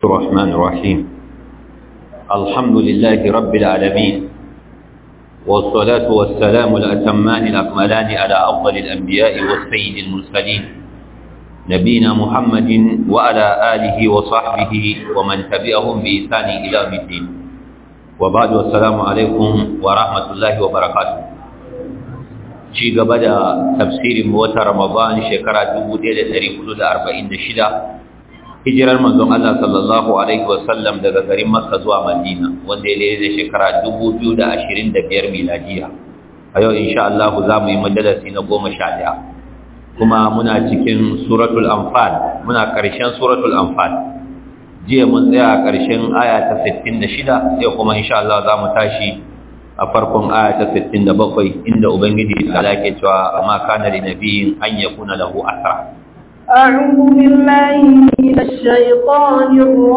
الرحمن الرحيم الحمد لله رب العالمين والصلاة والسلام الأتمان الأكملان على أفضل الأنبياء والسيد المرسلين نبينا محمد وعلى آله وصحبه ومن تبعهم بإحسان إلى يوم الدين وبعد والسلام عليكم ورحمة الله وبركاته ci gaba da tafsirin wata Ramadan shekara 1446 hijirar manzon Allah sallallahu alaihi wasallam daga garin Makka zuwa Madina wanda ya daidai da shekara 2025 miladiya a yau insha Allah za mu yi majalisi na 11 kuma muna cikin suratul anfal muna karshen suratul anfal jiya mun tsaya a karshen aya ta 66 sai kuma insha Allah za mu tashi a farkon aya ta 67 inda ubangiji ta lake cewa amma kana li nabiyin an yakuna lahu asra أعوذ بالله من الشيطان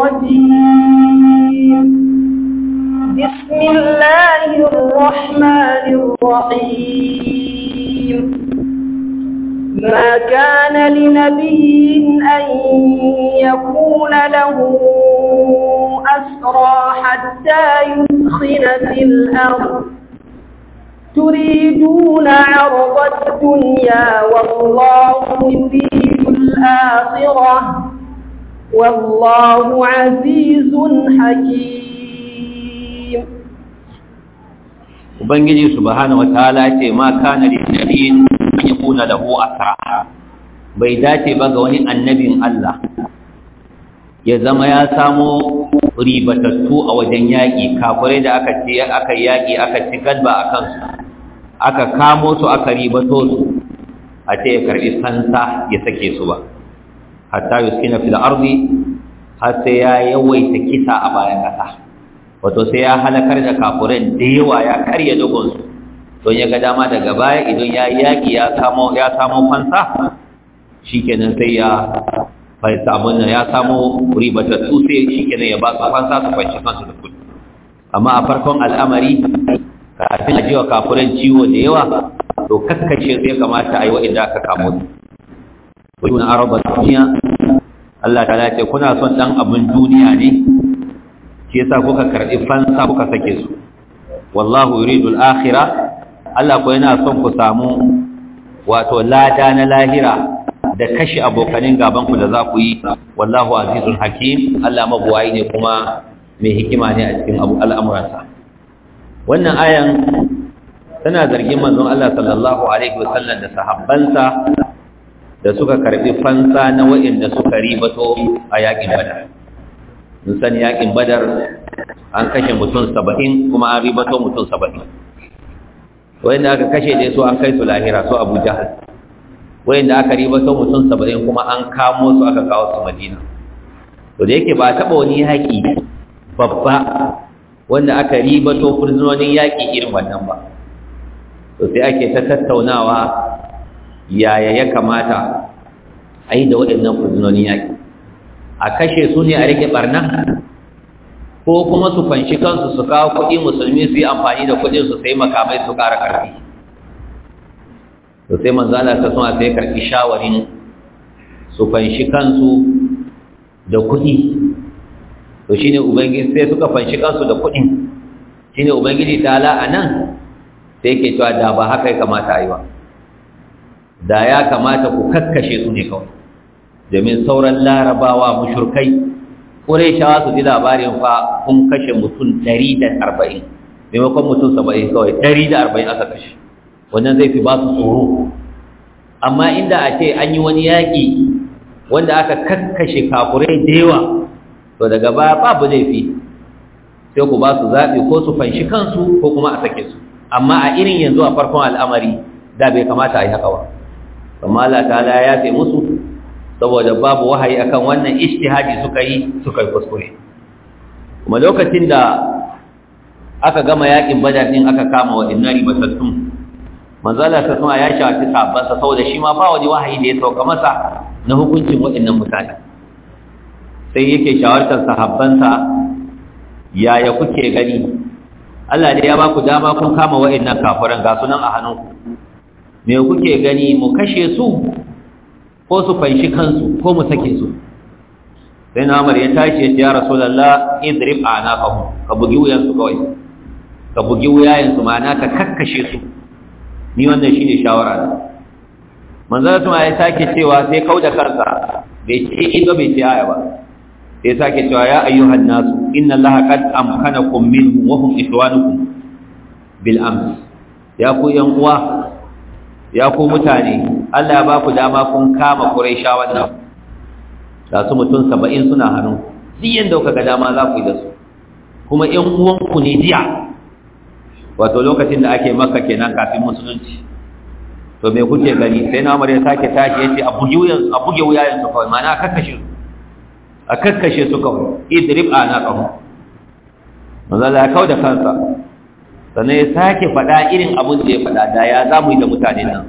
الرجيم بسم الله الرحمن الرحيم ما كان لنبي أن يكون له أسرى حتى يدخل في الأرض تريدون عرض الدنيا والله يريد الآخرة والله عزيز حكيم Ubangiji subhanahu wataala ce ma kana lin nabiyyin an yakuna lahu asra bai dace ba ga wani annabin Allah ya zama ya samo ribatattu a wajen yaƙi kafirai da aka ce aka yaƙi aka ci galba a kansu aka kamo su aka ribato su a ce ya karɓi fansa ya sake su ba hatta yuskina fil ardi har sai ya yawaita kisa a bayan ƙasa wato sai ya halakar da kafirai da yawa ya karya dogon su don ya ga dama daga baya idan ya yaƙi ya samo ya samo fansa shikenan sai ya bai samu nan ya samu ribatattu sai shi kenan ya ba su fansa su fanci kansu da kudi amma a farkon al'amari kafin a ji wa kafuran ciwo da yawa to kaskace sai kamata a yi wa'inda aka kamo su wajen na araba duniya Allah ta ce kuna son dan abin duniya ne shi yasa kuka karɓi fansa kuka sake su wallahu yuridu al-akhirah Allah ko yana son ku samu wato lada na lahira da kashe abokanin gabanku da za ku yi wallahu azizun hakim Allah mabuwayi ne kuma mai hikima ne a cikin al'amuransa wannan ayan tana zargin manzon Allah sallallahu alaihi wasallam da sahabbansa da suka karbi fansa na waɗanda suka ribato a yakin badar mun sani yakin badar an kashe mutum saba'in kuma an ribato mutum saba'in wanda aka kashe dai su an kai su lahira su abu jahal wayanda aka ribato mutum saba'in kuma an kamo su aka kawo su madina to da yake ba taɓa wani yaƙi babba wanda aka ribato fursunonin yaƙi irin wannan ba to sai ake ta tattaunawa yaya ya kamata a yi da waɗannan fursunonin yaƙi a kashe su ne a rike ɓarna ko kuma su fanshi kansu su kawo kuɗi musulmi su yi amfani da kuɗin su sai makamai su ƙara ƙarfi to sai manzo Allah ta suna sai karɓi shawarin su fanshi kansu da kuɗi to shine ubangiji sai suka fanshi kansu da kuɗin shine ubangiji ta ala anan sai yake cewa da ba haka ya kamata a yi ba da ya kamata ku kakkashe su ne kawai domin sauran larabawa mushurkai ƙureshawa su ji labarin fa kun kashe mutum ɗari da arba'in maimakon mutum saba'in kawai ɗari da arba'in aka kashe wannan zai fi ba su tsoro amma inda a ce an yi wani yaƙi wanda aka kakkashe kafurai da yawa to daga baya babu laifi sai ku ba su zaɓi ko su fanshi kansu ko kuma a sake su amma a irin yanzu a farkon al'amari da bai kamata a yi haka ba amma Allah ta'ala ya yafe musu saboda babu wahayi akan wannan ijtihadi suka yi suka yi kuskure kuma lokacin da aka gama yakin badar din aka kama wa innari batattun manzala ta kuma ya shafi sabansa saboda shi ma ba wani wahayi da ya sauka masa na hukuncin waɗannan mutane sai yake shawartar sahabbansa yaya kuke gani Allah da ya ba ku dama kun kama waɗannan kafiran ga sunan a hannunku me kuke gani mu kashe su ko su fanshi kansu ko mu sake su sai na umar ya tashi ya ce ya rasulullah idrib anaqahum ka bugi wuyan su kawai ka bugi wuyayen su ma'ana ka kakkashe su ni wannan shine shawara na manzon sama ya sake cewa sai kauda kansa bai ce ido bai ce aya ba sai sake cewa ya ayyuhan nasu inna allaha qad amkanakum minhum wa hum ikhwanukum bil ams ya ku yan uwa ya ku mutane Allah ya ba ku dama kun kama Quraisha wannan da su mutum 70 suna hannu duk yanda kuka ga dama za ku yi da su kuma ƴan uwanku ne jiya wato lokacin da ake maka kenan kafin musulunci to me kuke gani sai na Umar ya sake tashi yace a buge wuyan a buge wuyayen su kawai ma'ana kakkashe su a kakkashe su kawai idrib anaqahum manzo Allah ya kauda kansa sannan ya sake faɗa irin abin da ya faɗa da ya za mu yi da mutane nan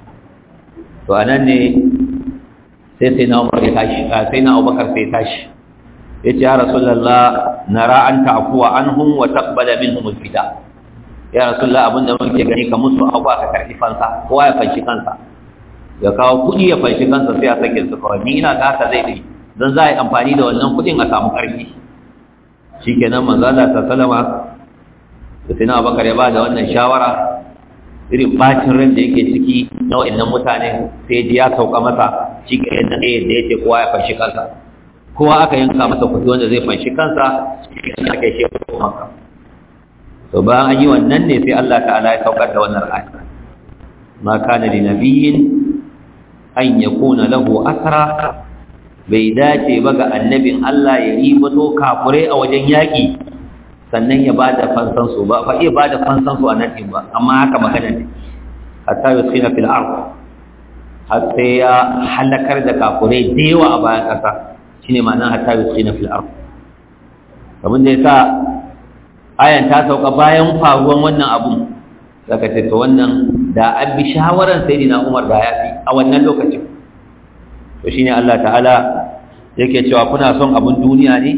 to a nan ne sai sai na umar ya tashi sai na abubakar sai tashi ya ce ya rasulallah na ra'an ta'afuwa an hun wa tabbala min humul fida ya rasulallah abin da muke gani ka musu abu aka karfi fansa kowa ya fanshi kansa ya kawo kuɗi ya fanshi kansa sai a sake su kawai ni ina ga haka zai yi don za a yi amfani da wannan kuɗin a samu ƙarfi shi kenan manzo Allah ta salama da sai na abakar ya ba da wannan shawara irin bacin ran da yake ciki na wa'annan mutane sai ji ya sauka masa shi ke yadda ɗaya da yake kowa ya fanshi kansa kowa aka yanka masa kuɗi wanda zai fanshi kansa shi ke nan aka yi shi maka to bayan an yi wannan ne sai Allah ta'ala ya saukar da wannan ayat ma kana li nabiyyin an yakuna lahu asra bai dace ba ga annabin Allah ya ribato kafure a wajen yaƙi sannan ya ba da fansansu ba fa iya ba da fansansu a nan ɗin ba amma haka magana ne hatta yi suna fil ard har sai ya halakar da kafurai da yawa a bayan ƙasa shine ma'anar hatta yi suna fil ard abin da ya sa ayan ta sauka bayan faruwan wannan abun saka ce to wannan da an bi shawaran sayyidina Umar da ya fi a wannan lokacin to shine Allah ta'ala yake cewa kuna son abun duniya ne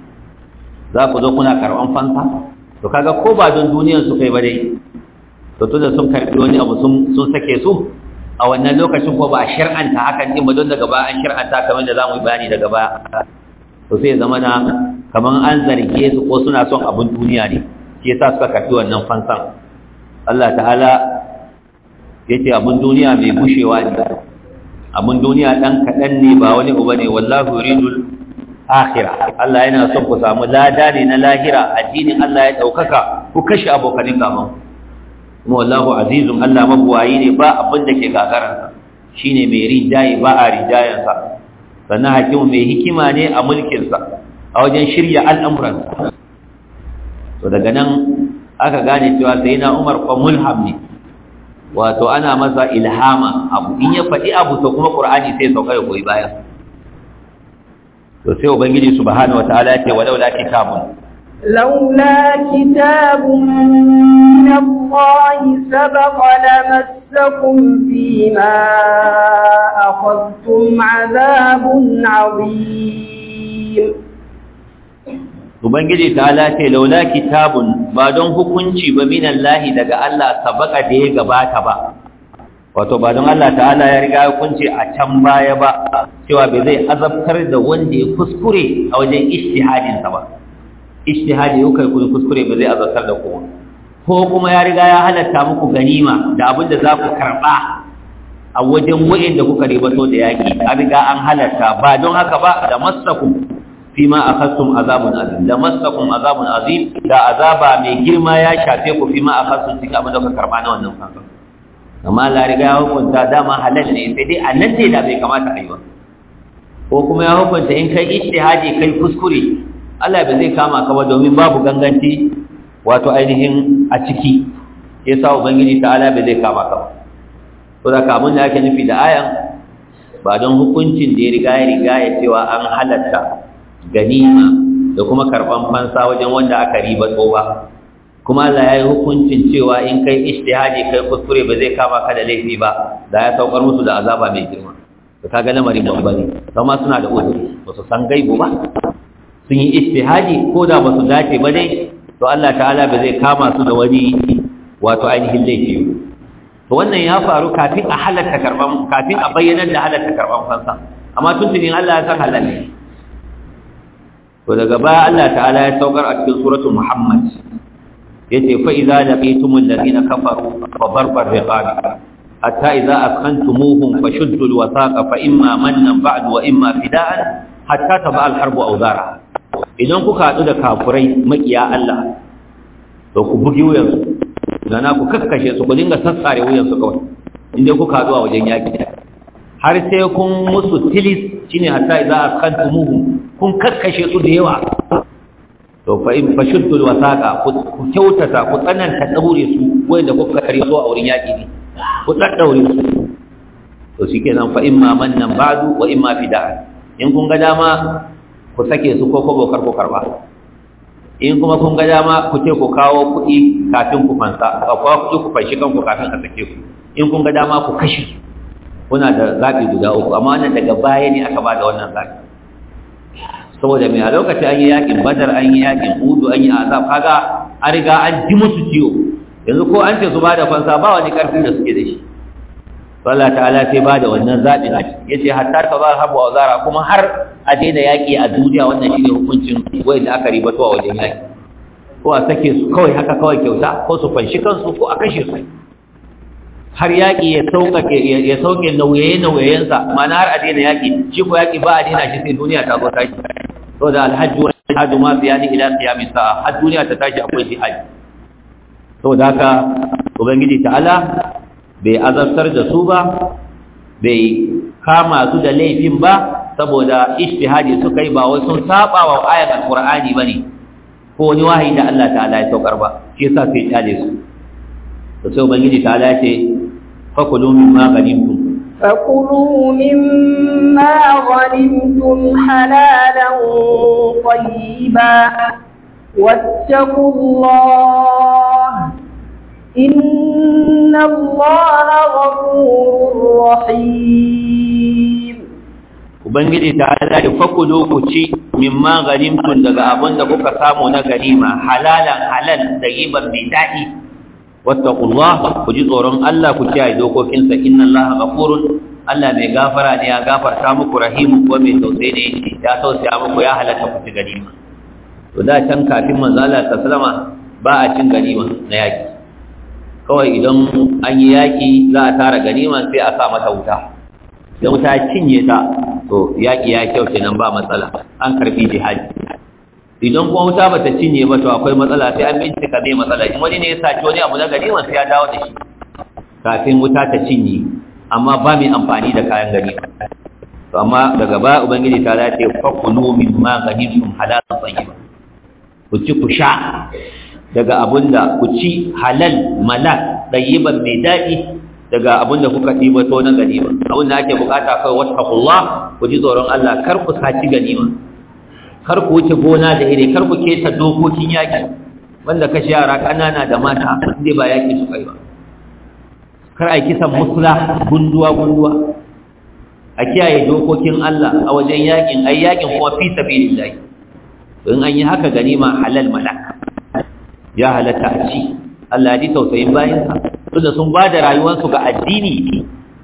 za ku zo kuna karɓan fansa to kaga ko ba don duniyar su kai ba dai to tunda sun karɓi wani abu sun sake su a wannan lokacin ko ba a shir'anta hakan din ba don daga baya an shir'anta kamar da zamu yi bayani daga baya to sai zama na kamar an zarge su ko suna son abin duniya ne shi yasa suka karɓi wannan fansan Allah ta'ala yace abin duniya mai bushewa ne abin duniya dan kaɗan ne ba wani uba ne wallahu yuridul akhira Allah yana son ku samu lada ne na lahira addinin Allah ya daukaka ku kashe abokanin gaban kuma wallahu azizun Allah mabuwayi ne ba abin da ke gagaransa shine mai rijayi ba a rijayansa sannan hakimu mai hikima ne a mulkinsa a wajen shirya al'amuransa to daga nan aka gane cewa sai na umar kwa mulham ne wato ana masa ilhama abu in ya faɗi abu to kuma ƙur'ani sai sauka ya koyi bayan to sai ubangiji subhanahu wataala yake walau la kitabun laula kitabun min Allah sabaqa lamassakum fima akhadtum adhabun adhim ubangiji ta'ala ce laula kitabun ba don hukunci ba min Allah daga Allah sabaka da ya gabata ba wato ba don Allah ta'ala ya riga hukunci a can baya ba cewa bai zai azabtar da wanda ya kuskure a wajen ijtihadin sa ba ijtihadi yau kai kun kuskure bai zai azabtar da kowa ko kuma ya riga ya halatta muku ganima da abin da za ku karba a wajen wa'in da kuka ribato da yaki an riga an halatta ba don haka ba da masakum fima akhadtum azabun azim da masakum azabun azim da azaba mai girma ya shafe ku fima akhadtum cikin abin da kuka karba na wannan fansa amma Allah riga ya hukunta dama halal ne sai dai a nan ne da bai kamata a yi ba ko kuma ya hukunta in kai ijtihadi kai kuskure Allah bai zai kama ka ba domin babu ganganci wato ainihin a ciki yasa ubangiji ta'ala bai zai kama ka ba to da kamun da ake nufi da ayan ba don hukuncin da ya riga ya riga ya cewa an halatta ganima da kuma karban fansa wajen wanda aka riba ba kuma Allah ya yi hukuncin cewa in kai ijtihadi kai kuskure ba zai kama ka da laifi ba da ya saukar musu da azaba mai girma to kaga lamarin babba ne kuma suna da uzuri ba su san gaibu ba sun yi ijtihadi ko da ba su dace ba dai to Allah ta'ala ba zai kama su da wani wato ainihin laifi to wannan ya faru kafin a halatta karban kafin a bayyana da halatta karban fansa amma tuntunin Allah ya san halal ne to daga baya Allah ta'ala ya saukar a cikin suratul Muhammad yace fa idza laqitumul ladina kafaru fa darbar riqab hatta idza askantumuhum fashuddu alwasaqa fa imma mannan ba'du wa imma fida'an hatta taba alharbu awzara idan kuka hadu da kafurai makiya Allah to ku bugi wuyansu dana ku kakkashe su ku dinga sassare wuyansu kawai inda kuka hadu a wajen yaki har sai kun musu tilis shine hatta idza askantumuhum kun kakkashe su da yawa to fa in fashuddu alwasaqa ku kyautata ku tsananta daure su wanda kuka kare su a wurin yaki ne ku daddaure su to shikenan fa imma mannan ba'du wa imma fida'an in kun ga dama ku sake su ko ko kar ku karba in kuma kun ga dama ku ce ku kawo kuɗi kafin ku fansa ka kawo kuɗi ku fanshi kanku kafin a sake ku in kun ga dama ku kashe su kuna da zaɓi guda uku amma wannan daga baya ne aka ba da wannan zaɓi saboda mai a lokacin an yi yakin badar an yi yakin hudu an yi azab kaga an riga an ji musu ciwo yanzu ko an ce su ba da fansa ba wani ƙarfin da suke da shi Allah ta'ala sai ba da wannan zaɓin a ciki yace hatta ta za habu wa zara kuma har a daina yaƙi a duniya wannan shine hukuncin wanda aka ribato a wajen yaƙi ko a sake su kawai haka kawai kyauta ko su fanshi kansu ko a kashe su har yaƙi ya sauƙaƙe ya sauƙe nauyaye-nauyayensa mana har a daina yaƙi shi ko yaƙi ba a daina shi sai duniya ta zo tashi to da alhaji wa hajju ma biya ni ila qiyamis sa'a har duniya ta tashi akwai jihadi saboda haka ubangiji ta'ala bai azabtar da su ba bai kama su da laifin ba saboda ijtihadi suka yi ba wai sun saba wa ayat alqur'ani bane ko wani wahayi da Allah ta'ala ya saukar ba shi yasa sai kyale su to sai ubangiji ta'ala ya ce fakulu mimma ghanimtum فكلوا مما غنمتم حلالا طيبا واتقوا الله إن الله غفور رحيم Ubangiji ta ala da fakulu ku ci mimma ganimtun daga abin da kuka samu na ganima halalan halal da riban mai daɗi wattaqullah ku ji tsoron Allah ku kiyaye dokokinsa inna Allah ghafurun Allah mai gafara ne ya gafarta muku rahimu ko mai tausayi ne ya tausaya muku ya halatta ku ci ganima to da can kafin manzo Allah sallama ba a cin ganima na yaki kawai idan an yi yaki za a tara ganima sai a sa mata wuta idan wuta cinye ta to yaki ya kyau kenan ba matsala an karbi jihadi idan kuma wuta bata cinye ba to akwai matsala sai an bincika me matsala in wani ne ya saci wani abu na ganima sai ya dawo da shi kafin wuta ta cinye amma ba mai amfani da kayan ganima to amma daga ba ubangiji ta dace fakulu mimma ganimtum halalan tayyiba ku ci ku sha daga abunda ku ci halal malak tayyiban mai daɗi daga abunda kuka ɗiba to na ganima abunda ake bukata kai wattaqullah ku ji tsoron Allah kar ku saci ganima kar ku wuce gona da ire kar ku keta dokokin yaki wanda kashe yara kanana da mata inda ba yaki su kai ba kar a kisan musula gunduwa gunduwa a kiyaye dokokin Allah a wajen yakin ai yakin kuma fi sabilillah in an yi haka ganima halal malak ya halatta a ci Allah ji tausayin bayansa tunda sun ba da rayuwarsu ga addini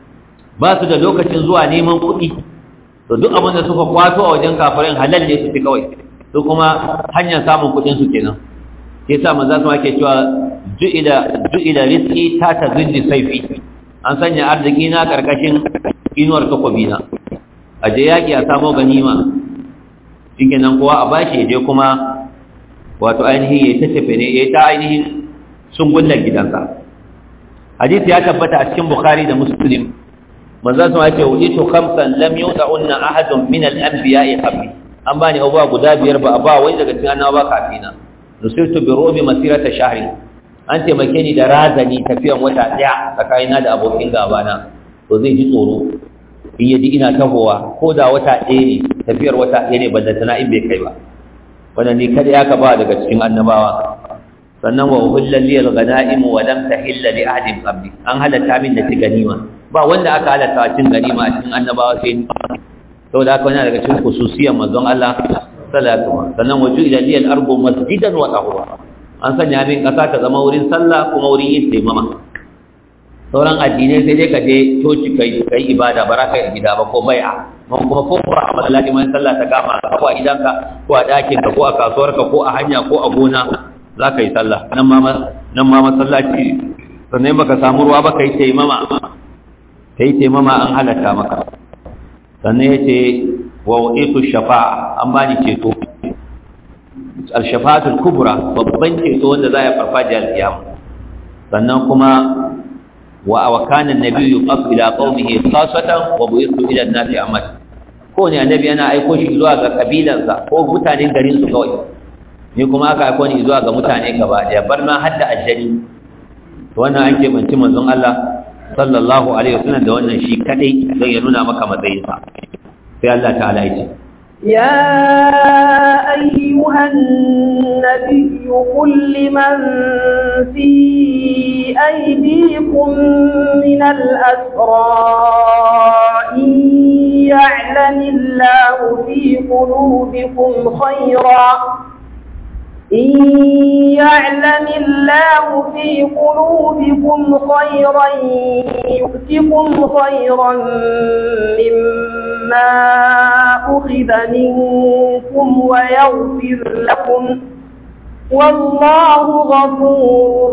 ba su da lokacin zuwa neman kuɗi to duk abin da suka kwato a wajen kafirin halal ne su fi kawai su kuma hanyar samun kuɗin su kenan ke sa manzo su ake cewa ju'ila ju'ila rizqi ta tazilli sayfi an sanya arziki na karkashin inuwar takobi na aje yaki a samo ganima shikenan kowa a bashi je kuma wato ainihin ya ta tafe ne ya ta ainihin sungullar gidansa hadisi ya tabbata a cikin bukhari da muslim manzo sun ce ujitu khamsan lam yud'unna ahadun min al-anbiya'i qabli an bani abuwa guda biyar ba a ba wani daga cikin annabawa kafina nusirtu bi rubi masirata shahri an taimake ni da razani tafiyan wata daya tsakanina da abokin gabana to zai ji tsoro in yaji ina tahowa ko da wata ɗaya ne tafiyar wata ɗaya ne ballantana in bai kai ba wannan ne kada ya ka ba daga cikin annabawa sannan wa uhilla li al-ghanaim wa lam tahilla li ahadin qabli an halatta min da ganima ba wanda aka halatta cin ganima a cikin annabawa sai ni saboda haka wannan daga cikin khususiyar manzon Allah sallallahu alaihi wasallam sannan waju ila li al-ardu masjidan wa tahura an sanya min kasa ta zama wurin sallah kuma wurin yin taimama sauran addinai sai dai ka je coci kai kai ibada ba za ka yi gida ba ko bai'a mun kuma ko ba a masallaci mai sallah ta kama ko a gidanka ko a ɗakin ka ko a kasuwarka ko a hanya ko a gona za ka yi sallah nan ma nan ma masallaci sannan baka samu ruwa ba kai taimama kai taimama an halatta maka sannan yace wa wa'itu shafa'a an bani ceto al-shafa'atul kubra babban ceto wanda za ya farfaje al-qiyama sannan kuma wa awkana an-nabiyyu qad ila qaumihi khassatan wa bu'ithu ila an-nasi ammat ko ne annabi yana aiko shi zuwa ga kabilansa ko mutanen garin su kawai ni kuma aka aiko ni zuwa ga mutane gaba daya bar ma hadda ajali to wannan an ke banci manzon Allah sallallahu alaihi wasallam da wannan shi kadai don ya nuna maka matsayinsa sai Allah ta'ala ya ce يا أيها النبي قل لمن في أيديكم من الأسرى إن يعلم الله في قلوبكم خيرا إن يعلم الله في قلوبكم خيرا يؤتكم خيرا مما أخذ منكم ويغفر لكم والله غفور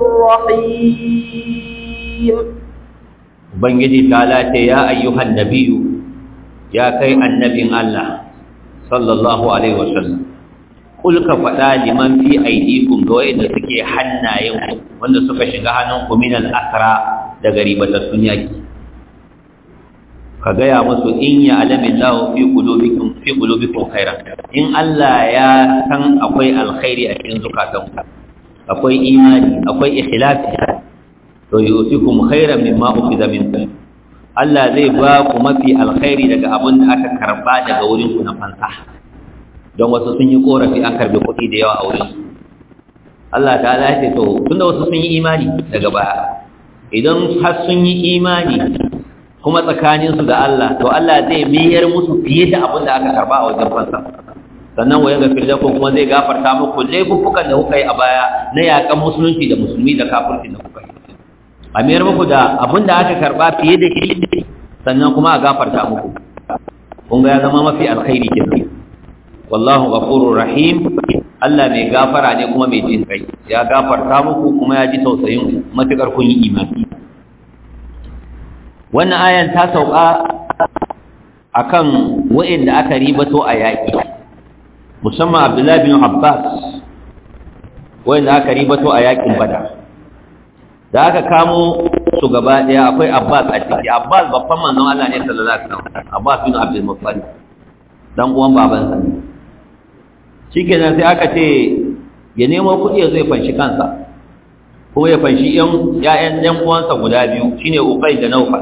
رحيم Ubangiji ta lace ya ayyuhan nabiyu ya kai annabin Allah sallallahu alaihi wasallam kul ka faɗa liman fi aidikum ga wanda suke hannayen wanda suka shiga hannun ku min al-asra daga ribatattun yaki ka gaya musu in ya alamin lahu fi qulubikum fi qulubikum khairan in Allah ya san akwai alkhairi a cikin zukatanku akwai imani akwai ikhlasi to yusikum khairan mimma ukhidha minkum Allah zai ba ku mafi alkhairi daga abin da aka karba daga wurin ku na fansa don wasu sun yi korafi an karbe kuɗi da yawa a wurin su Allah ta ya ce to tunda wasu sun yi imani daga baya idan har sun yi imani kuma tsakanin su da Allah to Allah zai miyar musu fiye da abin da aka karba a wajen fansa sannan wa yaga filakum kuma zai gafarta muku laifukan da kuka yi a baya na yakan musulunci da musulmi da kafirci da kuka yi a miyar muku da abin da aka karba fiye da shi sannan kuma a gafarta muku kun ga ya zama mafi alkhairi kenan wallahu ghafurur rahim Allah mai gafara ne kuma mai jin kai ya gafarta muku kuma ya ji tausayin matukar kun yi imani wannan ayan ta sauka akan wa'inda aka ribato a yaki musamman Abdullah bin Abbas wa'inda aka ribato a yakin Badar da aka kamo su gaba daya akwai Abbas a ciki Abbas babban manzon Allah ne sallallahu alaihi wasallam Abbas bin Abdul Muttalib dan uwan babansa ne shikenan sai aka ce ya nemo kuɗi ya zo ya fanshi kansa kuma ya fanshi ƴan ƴaƴan ƴan uwansa guda biyu shine Uqay da Nawfal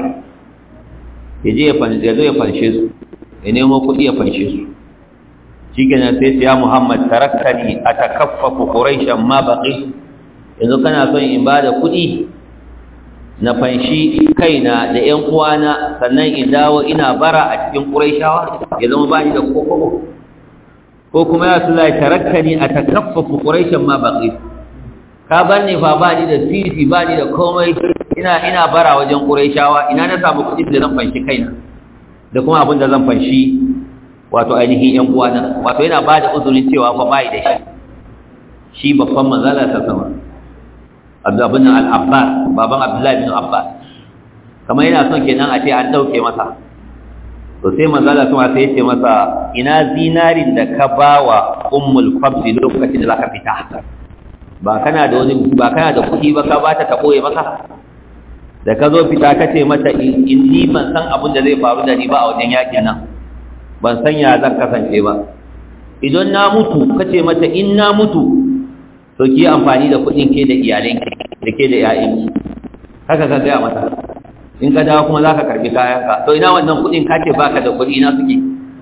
ya je ya fanshi ya zo ya fanshe su ya nemo kuɗi ya fanshe su shikenan sai ya Muhammad taraktani atakaffafu quraishan ma baqi yanzu kana son in bada kuɗi na fanshi kaina da ƴan uwana sannan in dawo ina bara a cikin quraishawa ya zama bani da kokoko ko kuma ya sulai tarakkani atakaffafu quraishan ma baqi ka bar ni fa ba ni da sisi ba ni da komai ina ina bara wajen quraishawa ina na samu kuɗin da zan fanshi kaina da kuma abin da zan fanshi wato ainihin ƴan uwana wato yana ba da uzurin cewa fa bai da shi shi babban manzala ta sama abdullah al-abbas baban abdullahi bin abbas kamar yana son kenan a ce an dauke masa to sai manzala kuma sai ya ce masa ina zinarin da ka bawa ummul fadl lokacin da zaka fita ba kana da wani ba kana da kuɗi ba ka bata ta koye maka da ka zo fita ka ce mata in ni ban san abin da zai faru da ni ba a wajen yakin nan ban san ya zan kasance ba idan na mutu ka ce mata in na mutu to ki amfani da kuɗin ke da iyalen da ke da ƴaƴan haka ka gaya mata in ka dawo kuma za ka karɓi kayanka to ina wannan kuɗin ka ce baka da kuɗi ina suke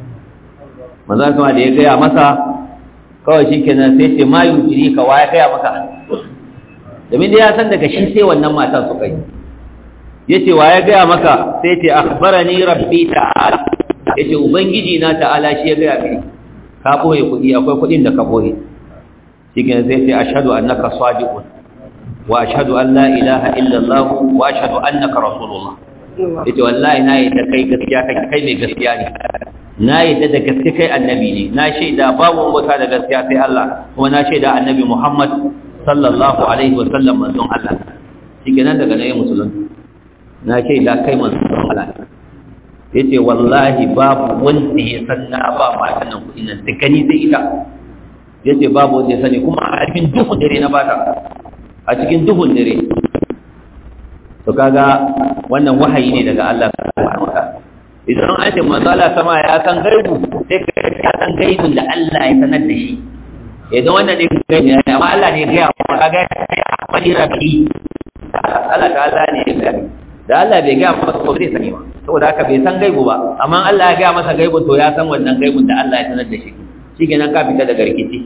maza kuma da ya gaya masa kawai shi kenan sai ce ma yujiri ka waya gaya maka domin da ya san daga shi sai wannan matan su kai ya ce waya gaya maka sai ce akhbarani rabbi ta'ala ya ce ubangiji na ta'ala shi ya gaya kai ka ɓoye kuɗi akwai kuɗin da ka ɓoye shi kenan sai ce ashhadu annaka sadiqun wa ashhadu an la ilaha illa allah wa ashhadu annaka rasulullah yace wallahi na yi da kai gaskiya kai kai mai gaskiya ne na yadda da gaske kai annabi ne na shaida babu wata da gaskiya sai Allah kuma na shaida annabi Muhammad sallallahu alaihi wa sallam manzon Allah shikenan daga nan ya musulun na shaida kai manzon Allah yace wallahi babu wanda ya san na ba matan nan kuɗin nan sai gani sai ita yace babu wanda ya sani kuma a cikin duhun dare na bata a cikin duhun dare to kaga wannan wahayi ne daga Allah subhanahu wa ta'ala idan an ce manzala sama ya san gaibu sai ka san gaibun da Allah ya sanar da shi idan wannan ne gaibu ne amma Allah ne ya ga ka ga wani rabi Allah ta Allah ne ya ga da Allah bai ga masa ko zai sani ba saboda haka bai san gaibu ba amma Allah ya ga masa gaibun to ya san wannan gaibun da Allah ya sanar da shi shikenan ka fita daga rikici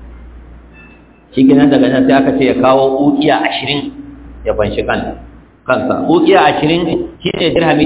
shikenan daga nan sai aka ce ya kawo ukiya 20 ya fanshi kansa kansa ukiya 20 shine dirhami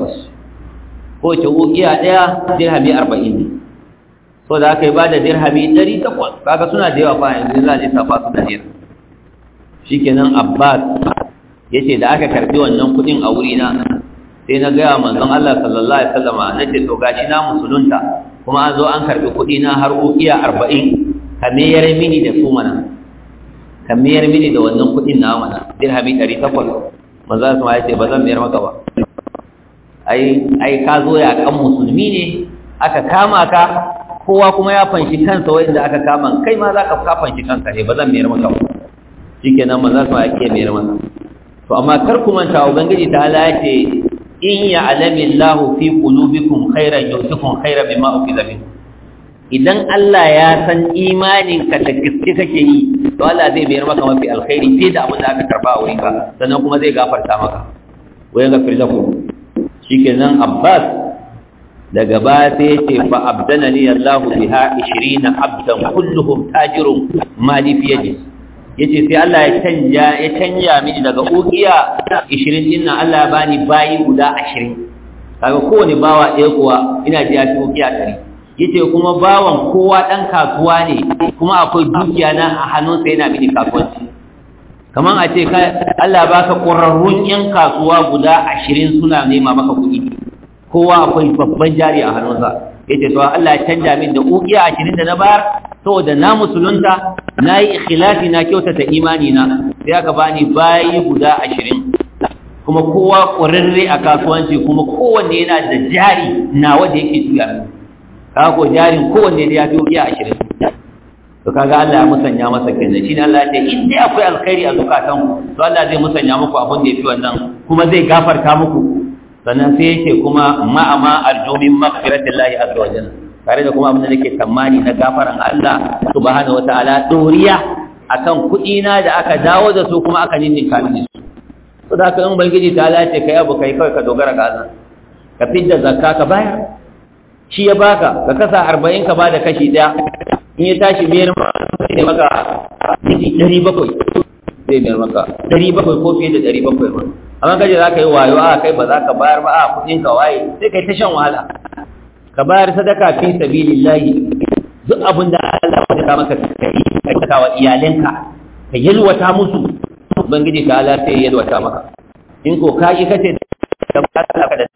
800 ko ce ukiya ɗaya dirhami arba'in ne so da aka yi ba da dirhami ɗari takwas kaga suna da yawa fa yanzu za a lissafa su da naira shi kenan abbas ya ce da aka karɓi wannan kuɗin a wurina sai na gaya manzon allah sallallahu alaihi wasallama na ce to gashi na musulunta kuma an zo an karɓi kuɗi na har ukiya arba'in ka mayar mini da su mana ka mayar mini da wannan kuɗin na mana dirhami ɗari takwas manzon allah ya ce ba zan mayar maka ba ai ai ka zo ya kan musulmi ne aka kama ka kowa kuma ya fanshi kansa wanda aka kama kai ma za ka ka fanshi kanka ne ba zan mayar maka ba shikenan manzo sa yake mayar maka to amma kar ku manta ubangiji ta Allah yace in ya'lamu Allahu fi qulubikum khairan yusikum khairan bima ukhidha minkum idan Allah ya san imanin ka da gaske kake yi to Allah zai mayar maka mafi alkhairi fiye da abin da aka karba a wurinka sannan kuma zai gafarta maka wa yaghfir lakum shikenan Abbas daga baya sai yace fa abdanani Allahu biha 20 abdan kulluhum tajirun mali fi yadi yace sai Allah ya canja ya canja mini daga ukiya 20 din nan Allah ya bani bayi guda 20 kaga kowane bawa ɗaya kuwa ina ji ya fi ukiya 100 yace kuma bawan kowa dan kasuwa ne kuma akwai dukiya na a hannunsa yana mini kasuwanci kaman a ce Allah baka ƙwararrun yan kasuwa guda ashirin suna nema maka kuɗi kowa akwai babban jari a hannunsa yace to Allah ya canja min da ukiya ashirin da na bayar saboda na musulunta na yi ikhlasi na kyautata imani na sai aka bani bayi guda ashirin kuma kowa ƙwararre a kasuwanci kuma kowanne yana da jari nawa da yake juya min kaga ko jarin kowanne da ya fi ukiya ashirin to kaga Allah ya musanya masa kenan shine Allah ya ce in dai akwai alkhairi a zukatan ku to Allah zai musanya muku abin da yafi wannan kuma zai gafarta muku sannan sai yake kuma ma'ama arjumin maghfiratillahi azza wa jalla tare da kuma abin da nake tsammani na gafaran Allah subhanahu wataala doriya akan kuɗi na da aka dawo da su kuma aka ninninka mini su to da haka in ubangiji ta Allah ce kai abu kai kawai ka dogara ga Allah ka fidda zakka ka bayar shi ya baka ka kasa arba'in ka bada kashi ɗaya in ya tashi mayar ne maka miji ɗari bakwai zai mayar maka ɗari bakwai ko fiye da ɗari bakwai ma amma kaje za ka yi wayo a kai ba za ka bayar ba a kuɗin ka waye sai kai ta shan wahala ka bayar sadaka fi sabilillahi duk abin da Allah ya ka maka kai ka saka wa iyalanka ka yalwata musu ubangiji ta Allah sai ya yalwata maka in ko ka yi kace da ba ka da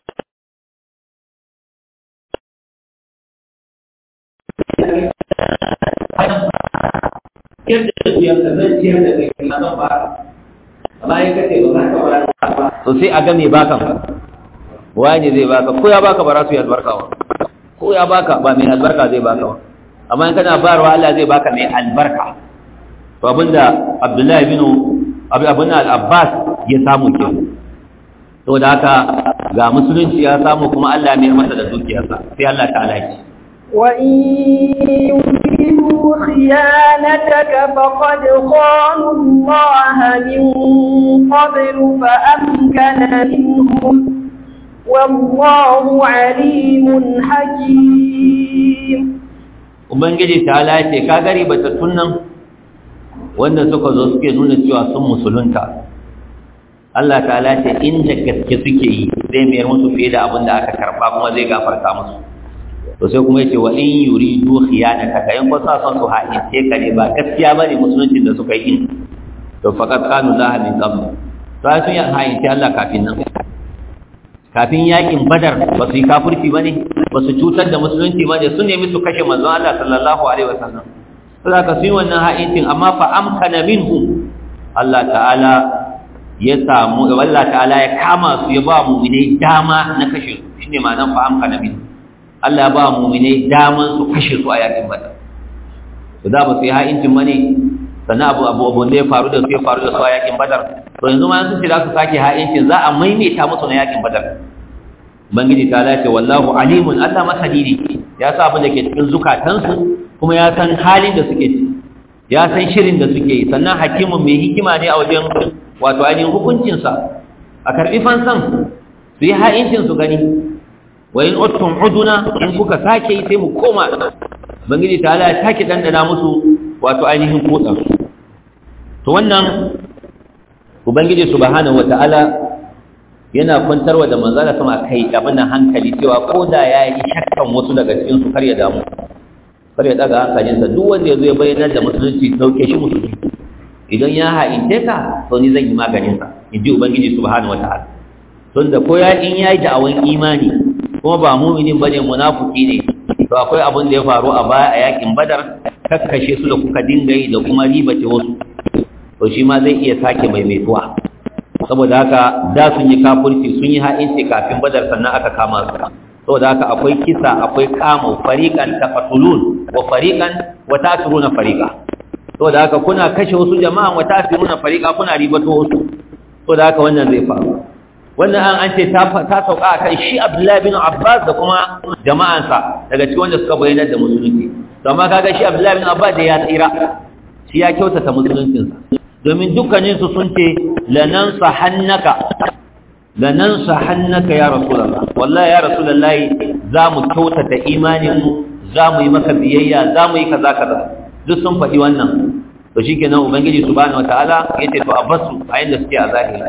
ciyar da su yanka zan ciyar da kai kuma zan ba amma in kace ba za ka ba to sai a ga me baka wani zai baka ko ya baka ba za su yi albarka ba ko ya baka ba mai albarka zai baka ba amma in kana bayarwa Allah zai baka mai albarka to abinda Abdullahi bin Abi Abun al-Abbas ya samu ke to da haka ga musulunci ya samu kuma Allah ya masa da dukiyarsa sai Allah ta'ala ya ce وإن يريدوا خيانتك فقد خانوا الله من قبل فأمكن منهم والله عليم حكيم Ubangiji ta lace ka gari batattun nan wanda suka zo suke nuna cewa sun musulunta Allah ta lace inda gaske suke yi zai mayar musu fiye da abin da aka karba kuma zai gafarta musu to sai kuma yace wa in yuridu khiyanaka kayan ko sa son su haɗe ka ne ba gaskiya bane musuluncin da suka yi to faqad kanu laha min qabl to ai sun yi haɗe Allah kafin nan kafin yakin badar ba su yi kafirci bane ba su cutar da musulunci ba ne sun nemi su kashe manzon Allah sallallahu alaihi wasallam sai ka su yi wannan ha'incin amma fa amkana minhum Allah ta'ala ya samu Allah ta'ala ya kama su ya ba mu'minai dama na kashe su shine ma'anar fa amkana minhum Allah ya ba mu'minai daman su kashe su a yakin badar to da ba su yi ha'incin bane sannan abu abu abu da ya faru da su ya faru da su a yakin badar to yanzu ma sun ce za su sake ha'incin za a maimaita musu na yakin badar ubangiji ta lace wallahu alimun Allah masani ne ya sa abin da ke cikin zukatansu kuma ya san halin da suke ciki ya san shirin da suke yi sannan hakimin mai hikima ne a wajen wato ainihin hukuncinsa a karɓi fansan su yi ha'incin su gani wa in uttum uduna in kuka sake yi sai mu koma ubangiji ta ala ya sake dandana musu wato ainihin kotsa to wannan ubangiji subhanahu wata'ala yana kwantarwa da manzala sama kai abin hankali cewa ko da ya yi shakkan wasu daga cikin su kar ya damu kar ya daga hankalinsa duk wanda ya zo ya bayyana da musulunci sauke shi musulunci idan ya ha'ince ka to ni zan yi maganinsa in ji ubangiji subhanahu wata'ala tun da ko ya in ya yi da'awan imani kuma ba muminin bane munafiki ne to akwai abin da ya faru a baya a yakin badar kakkashe su da kuka dinga yi da kuma ribace wasu to shi ma zai iya sake maimaituwa saboda haka da sun yi kafurci sun yi ha'inci kafin badar sannan aka kama su saboda haka akwai kisa akwai kama fariqan taqtulun wa fariqan wa ta'turuna fariqa saboda haka kuna kashe wasu jama'a wa ta'turuna fariqa kuna ribato wasu saboda haka wannan zai faru wannan an an ce ta sauka akan shi Abdullahi bin Abbas da kuma jama'ansa daga cikin wanda suka bayyana da musulunci to amma kaga shi Abdullahi bin Abbas da ya tsira shi ya kyautata musuluncinsa domin dukkaninsu sun ce lanan sahannaka lanan sahannaka ya rasulullah wallahi ya rasulullah za mu kyautata imaninmu za mu yi maka biyayya za mu yi kaza kaza duk sun faɗi wannan to shikenan ubangiji subhanahu wataala yace to abasu a yanda suke a zahiri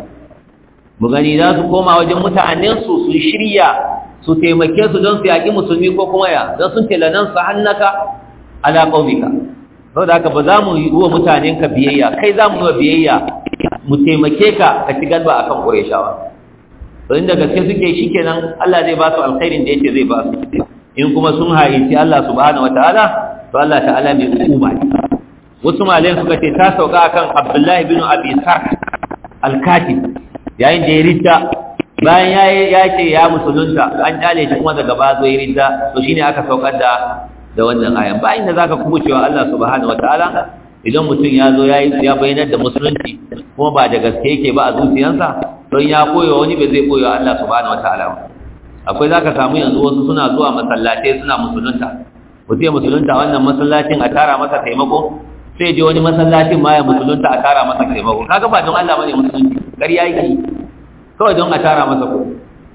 mu gani za su koma wajen mutanen su su shirya su taimake su don su yaƙi musulmi ko kuma ya don sun ce lanan sahannaka ala qaumika saboda haka ba za mu yi wa mutanenka biyayya kai za mu yi wa biyayya mu taimake ka ka ci galba akan ƙureshawa to inda gaske suke shi kenan Allah zai ba su alkhairin da yake zai ba su in kuma sun haici Allah subhanahu wataala to Allah ta'ala mai hukuma ne wasu malayan suka ce ta sauka akan Abdullahi bin Abi Sarh al-Katib yayin da ya ridda bayan ya ce ya musulunta an kyale shi kuma daga ba zo ya ridda to shine aka saukar da da wannan ayan ba inda zaka kubucewa Allah subhanahu wataala idan mutum ya zo ya ya bayyana da musulunci kuma ba da gaske yake ba a zuciyarsa don ya koyo wani bai zai koyo Allah subhanahu wataala akwai zaka samu yanzu wasu suna zuwa masallatai suna musulunta mutum musulunta wannan masallacin a tara masa taimako sai je wani masallacin ma ya musulunta a tara masa taimako kaga ba don Allah bane musulunci ƙarya yake kawai don a tara masa kuɗi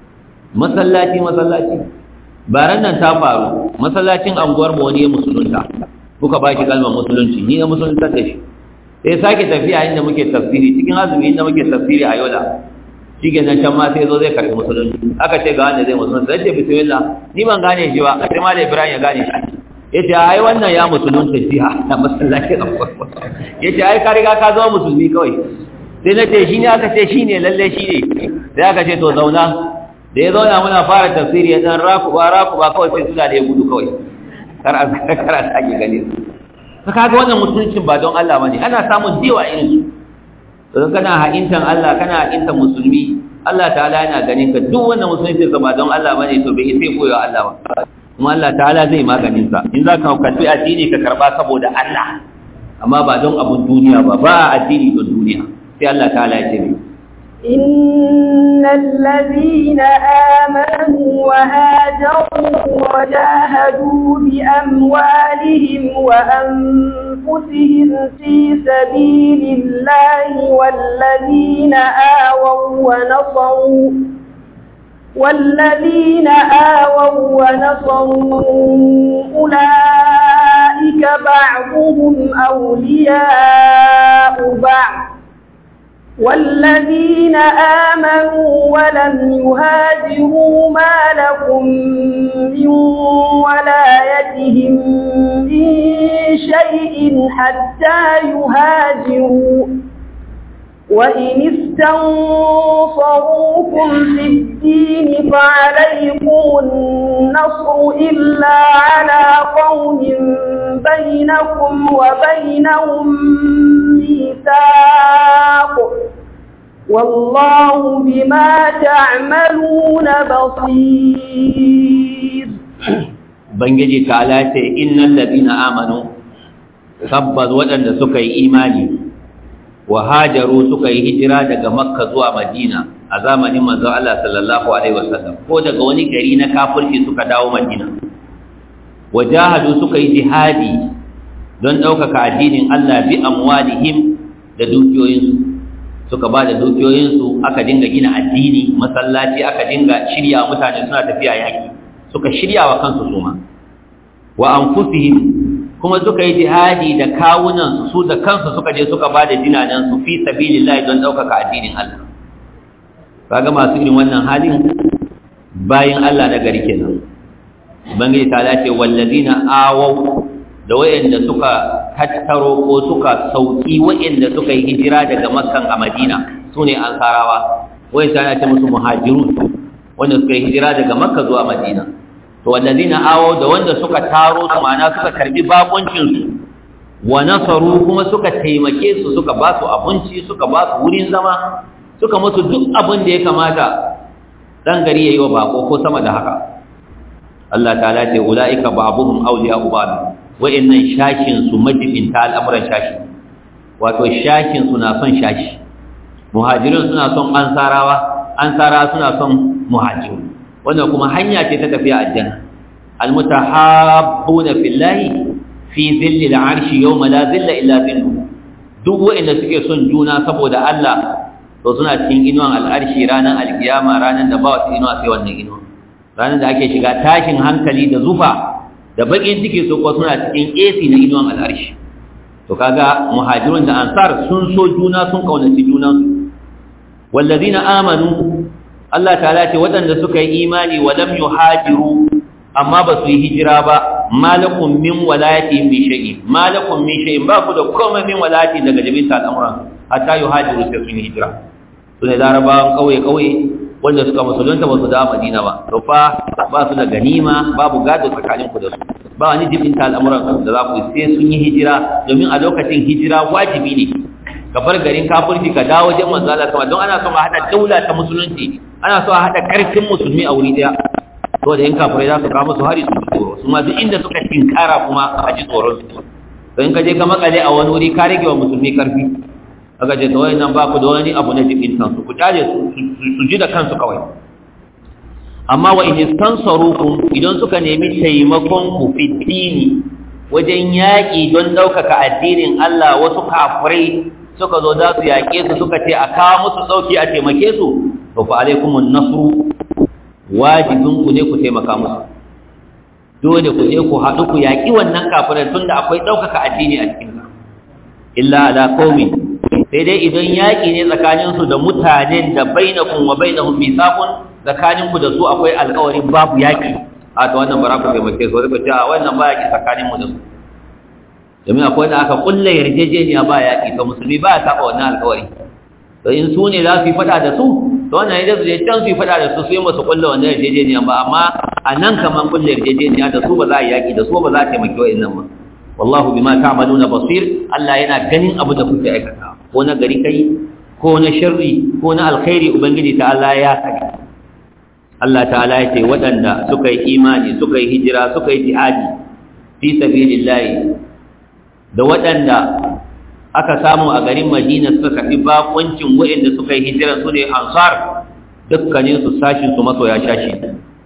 masallaci masallaci baran nan ta faru masallacin anguwar mu wani ya musulunta kuka ba shi kalmar musulunci ni na musulunta da shi sai sake tafiya inda muke tafsiri cikin azumi inda muke tafsiri a yola shi ke nan can ma sai zo zai karɓi musulunci aka ce ga wanda zai musulunta zai ce bismillah ni ban gane shi ba sai ma da ibrahim ya gane shi ya ce ai wannan ya musulunta jiha na masallacin anguwar ya ce ai ka riga ka zama musulmi kawai sai na ce shi ne aka ce shi ne lalle shi ne sai aka ce to zauna da ya zauna muna fara tafsiri ya dan rakuba rakuba kawai sai suna da ya gudu kawai kar a kar a sake gane su ka kaga wannan mutuncin ba don Allah bane ana samun diwa irin su don kana ha'intan Allah kana ha'intan musulmi Allah ta'ala yana ganin ka duk wannan musulunci ba don Allah bane to bai sai koyo Allah ba kuma Allah ta'ala zai maganin sa in zaka karbi addini ka karba saboda Allah amma ba don abun duniya ba ba addini don duniya sai Allah ta'ala ya ce إن الذين آمنوا وهاجروا وجاهدوا بأموالهم وأنفسهم في سبيل الله والذين آووا ونصروا والذين آووا ونصروا أولئك بعضهم أولياء بعض والذين آمنوا ولم يهاجروا ما لكم من ولايتهم من شيء حتى يهاجروا وإن استنصروكم في الدين فعليكم النصر إلا على قوم بينكم وبينهم ميثاق والله بما تعملون بصير Ubangiji ta ce innal ladina amanu tabbas waɗanda suka yi imani wa hajaru suka yi hijira daga makka zuwa madina a zamanin manzo Allah sallallahu alaihi wasallam ko daga wani gari na kafirci suka dawo madina wa jahadu suka yi jihadi don ɗaukaka addinin Allah bi amwalihim da dukiyoyinsu suka ba da dukiyoyinsu aka dinga gina addini masallaci aka dinga shirya mutane suna tafiya yaki suka shirya wa kansu suma wa anfusihim kuma suka yi jihadi da kawunan su da kansu suka je suka ba da dinanan su fi sabilillahi don ɗaukaka addinin Allah kaga masu irin wannan halin bayin Allah na gari kenan ubangiji ta lace wallazina awaw da wayanda suka tattaro ko suka sauki wayanda suka yi hijira daga makkan a madina sune ansarawa wayanda ta ce musu muhajirun wanda suka yi hijira daga makka zuwa madina to wallazina awaw da wanda suka taro su ma'ana suka karbi bakuncin su wa nasaru kuma suka taimake su suka ba su abinci suka ba su wurin zama suka musu duk abin da ya kamata dan gari yayi wa bako ko sama da haka Allah ta'ala ce ulaika ba'dhum awliya'u ba'd wa'annan shakin su majibin ta al'amuran shashi wato shakin su na son shashi muhajirin suna son ansarawa ansara suna son muhajirun wannan kuma hanya ce ta tafiya aljanna almutahabbuna fillahi fi dhilli al'arshi yawma la dhilla illa dhilluhu duk wa'anda suke son juna saboda Allah to suna cikin inuwan al'arshi ranar alkiyama ranar da ba wasu inuwa sai wannan inuwa ranar da ake shiga tashin hankali da zufa da bakin ciki su kuwa suna cikin AC na inuwan al'arshi to kaga muhajirun da ansar sun so juna sun kaunaci junansu wallazina amanu Allah ta'ala ce waɗanda suka yi imani wa lam yuhajiru amma ba su yi hijira ba malakum min walayati min shay'in malakum min shay'in ba ku da komai min walayati daga jabinta al'amuran hatta yuhajiru sai sun yi hijira su ne larabawan kauye-kauye wanda suka musulunta ba su da madina ba to fa ba su da ganima babu gado tsakanin ku da su ba wani jibinta al'amuran da za ku sai sun yi hijira domin a lokacin hijira wajibi ne ka bar garin kafirci ka dawo wajen manzo Allah sama don ana son a hada daula ta musulunci ana so a hada karfin musulmi a wuri daya to da yan kafirai za su kawo musu hari su tsoro su ma duk inda suka tinkara kuma a ji tsoron su to in ka je ka makale a wani wuri ka rage wa musulmi karfi aka ce tawai nan ba ku da wani abu na jikin kansu ku tare su ji da kansu kawai amma wa in istansarukum idan suka nemi taimakon ku fi dini wajen yaƙi don ɗaukaka addinin Allah wasu kafirai suka zo za su yaƙe su suka ce a kawo musu ɗauki a taimake su to fa alaikumun nasru wajibin ku ne ku taimaka musu dole ku je ku haɗu ku yaƙi wannan kafirai tunda akwai ɗaukaka addini a cikin illa ala qaumin sai dai idan yaƙi ne tsakaninsu da mutanen da bainakun wa bainahum misaqun tsakaninku da su akwai alƙawarin babu yaƙi a ta wannan bara ku taimake su wani ce a wannan ba yaƙi tsakaninmu da su domin akwai wanda aka kulle yarjejeniya ba yaƙi to musulmi ba ya taɓa wannan alƙawari to in su ne za su yi faɗa da su to wannan ne su je can su yi faɗa da su su yi masu kulle wannan yarjejeniya ba amma a nan kamar kulle yarjejeniya da su ba za a yi yaƙi da su ba za a taimake wa'innan ba wallahu bima ta'maluna basir Allah yana ganin abu da kuke aikata ko na gari kai ko na sharri ko na alkhairi ubangiji ta Allah ya sani Allah ta'ala ya ce waɗanda suka yi imani suka yi hijira suka yi jihadi fi sabilillahi da waɗanda aka samu a garin Madina suka kafi bakuncin waɗanda suka yi hijira su ne ansar dukkanin su sashin su masoya shashi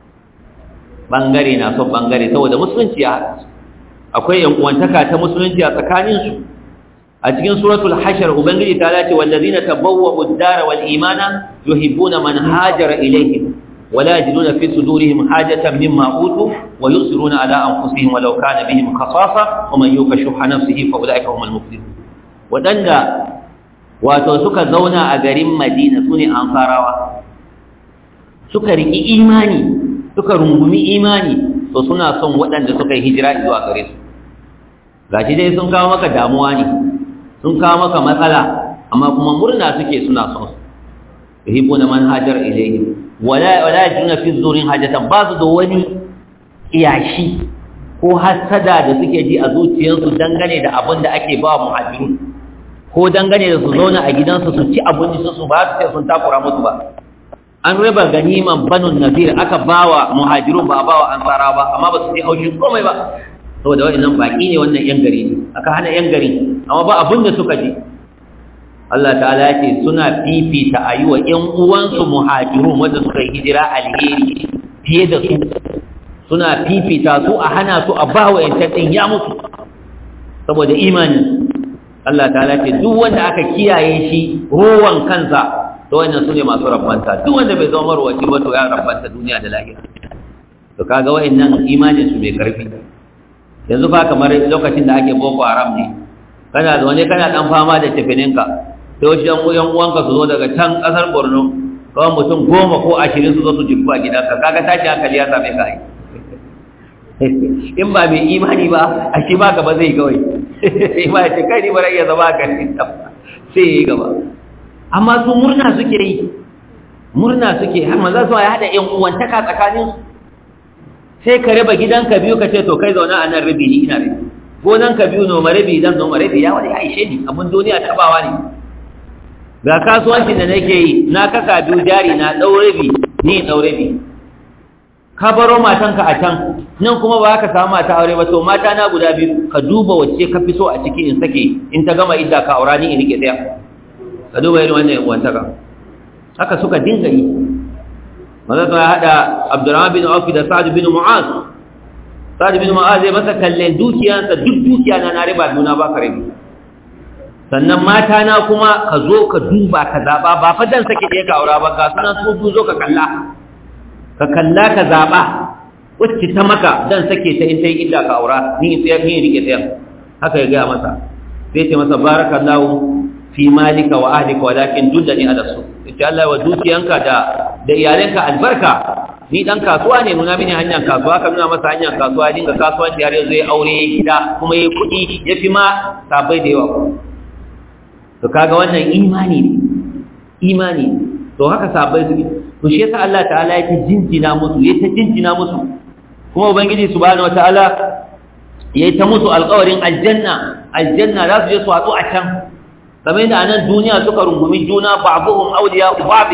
bangare na son bangare saboda musulunci ya haɗa akwai yankuwantaka ta musulunci a tsakaninsu a cikin suratul hashar ubangiji ta lace wallazina tabawwa'u ad-dara wal imana yuhibbuna man hajara ilayhim wala yajiduna fi sudurihim hajatan mimma utu wa yusiruna ala anfusihim walau kana bihim khasasa wa man yuka shuhha nafsihi fa ulaika humul muflihun wadanda wato suka zauna a garin Madina sune ansarawa suka riki imani suka rungumi imani to suna son waɗanda suka yi hijira zuwa gare su gashi dai sun kawo maka damuwa ne sun kawo maka matsala amma kuma murna suke suna son su yuhibbuna man hajar ilayhi wala wala yajuna fi zurin hajatan ba su da wani iyashi ko hasada da suke ji a zuciyarsu dangane da abin da ake ba muhajirun ko dangane da su zauna a gidansu su ci abinci su ba su ce sun takura musu ba an raba ganiman banun nazir aka bawa muhajirun ba bawa ansara ba amma ba su ji haushin komai ba saboda wa'annan baki ne wannan yan gari ne aka hana yan gari amma ba abin da suka ji Allah ta'ala ce suna fifita a yi wa ‘yan uwansu muhajirun wanda suka yi hijira alheri fiye da su suna fifita su a hana su a ba wa ‘yantar ya mutu saboda imani Allah ta'ala ce duk wanda aka kiyaye shi rowan kansa to wannan su ne masu rabbanta duk wanda bai zama marwaci ba to ya rabbanta duniya da lahira to kaga wayannan imanin su mai karfi yanzu fa kamar lokacin da ake boko haram ne kana da wani kana dan fama da tafininka sai wasu yan uwan uwanka su zo daga can kasar Borno kawai mutum goma ko ashirin su zo su jibba gidanka kaga tashi hankali ya same ka in ba mai imani ba a shi ba gaba zai kawai sai ba ce kai ni ba iya zama ka sai ya yi gaba amma su murna suke yi murna suke har maza su ya haɗa yan uwantaka tsakanin su sai ka raba gidanka biyu ka ce to kai zauna a nan rabi ni ina rabi gonan ka biyu noma rabi dan noma rabi ya wani aishe ni abin duniya tabawa ne ga kasuwancin da nake yi na kaka biyu jari na ɗaurabi ni ɗaurabi ka baro matanka a can nan kuma ba ka samu mata aure ba to mata na guda biyu ka duba wacce ka fi so a ciki in sake in ta gama idda ka aura ni in rike ɗaya ka duba irin wannan wantaka haka suka dinga yi maza ta haɗa abdurrahman bin auf da sa'ad bin mu'az sa'ad bin mu'az zai masa kallon dukiyansa duk dukiya na na riba duna ba ka rabi sannan mata na kuma ka zo ka duba ka zaɓa ba fa dan sake ɗaya ka aura ba ga sunan su zo ka kalla ka kalla ka zaɓa wacce ta maka dan sake ta in ta yi illa ka aura ni in tsayar ni rike tsayar haka ya gaya masa sai ce masa barakallahu fi malika wa ahlika walakin dullani ala su yace Allah wa dukiyanka da da iyalanka albarka ni dan kasuwa ne nuna mini hanyar kasuwa ka nuna masa hanyar kasuwa dinga kasuwanci har yanzu ya aure ya gida kuma ya kuɗi ya fi ma sabai da yawa to kaga wannan imani ne imani ne to haka sabai su to shi yasa Allah ta'ala ya ta jinjina musu ya ta jinjina musu kuma ubangiji subhanahu wataala ya ta musu alƙawarin aljanna aljanna za su je su hatsu a can kamar yadda anan duniya suka rungumi juna ba'dhum awliya ba'd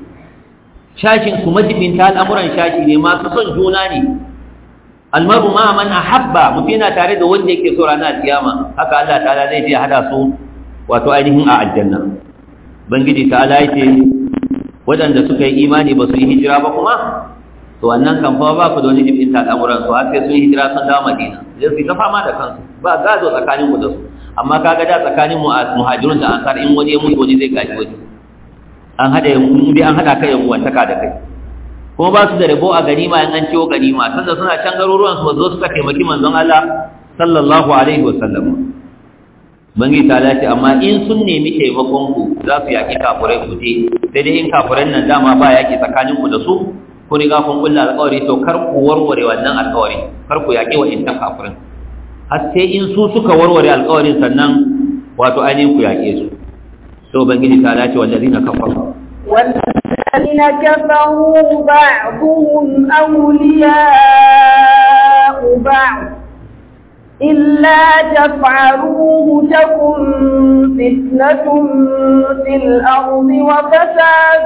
shashin su majibinta al'amuran shashi ne masu son juna ne almaru ma man ahabba mutum yana tare da wanda yake so ranar kiyama haka Allah ta'ala zai je hada su wato ainihin a aljanna bangiji ta'ala yace waɗanda suka yi imani ba su yi hijira ba kuma to wannan kan fa ba ku da wani jibin al'amuran su har sai sun yi hijira sun dawo Madina zai su ta fama da kansu ba gado tsakanin mu da su amma kaga da tsakanin mu muhajirun da ansar in wani ya mutu wani zai gaji wani an hada in dai an hada kai yan uwantaka da kai kuma ba su da rabo a ganima in an ciwo ganima sanda suna can garuruwan su zo suka taimaki manzon Allah sallallahu alaihi wasallam bangi ta lati amma in sun nemi taimakon ku za su yaki kafurai ku je sai dai in kafurai nan dama ba yaki tsakanin ku da su ku riga kun kulla alƙawari to kar ku warware wannan alƙawari kar ku yaki wa intan kafurin har sai in su suka warware alƙawarin sannan wato ainihin ku yake su to bangiji ta lati wallazina kafaru والذين كفروا بعضهم أولياء بعض إلا تفعلوه تكن فتنة في الأرض وفساد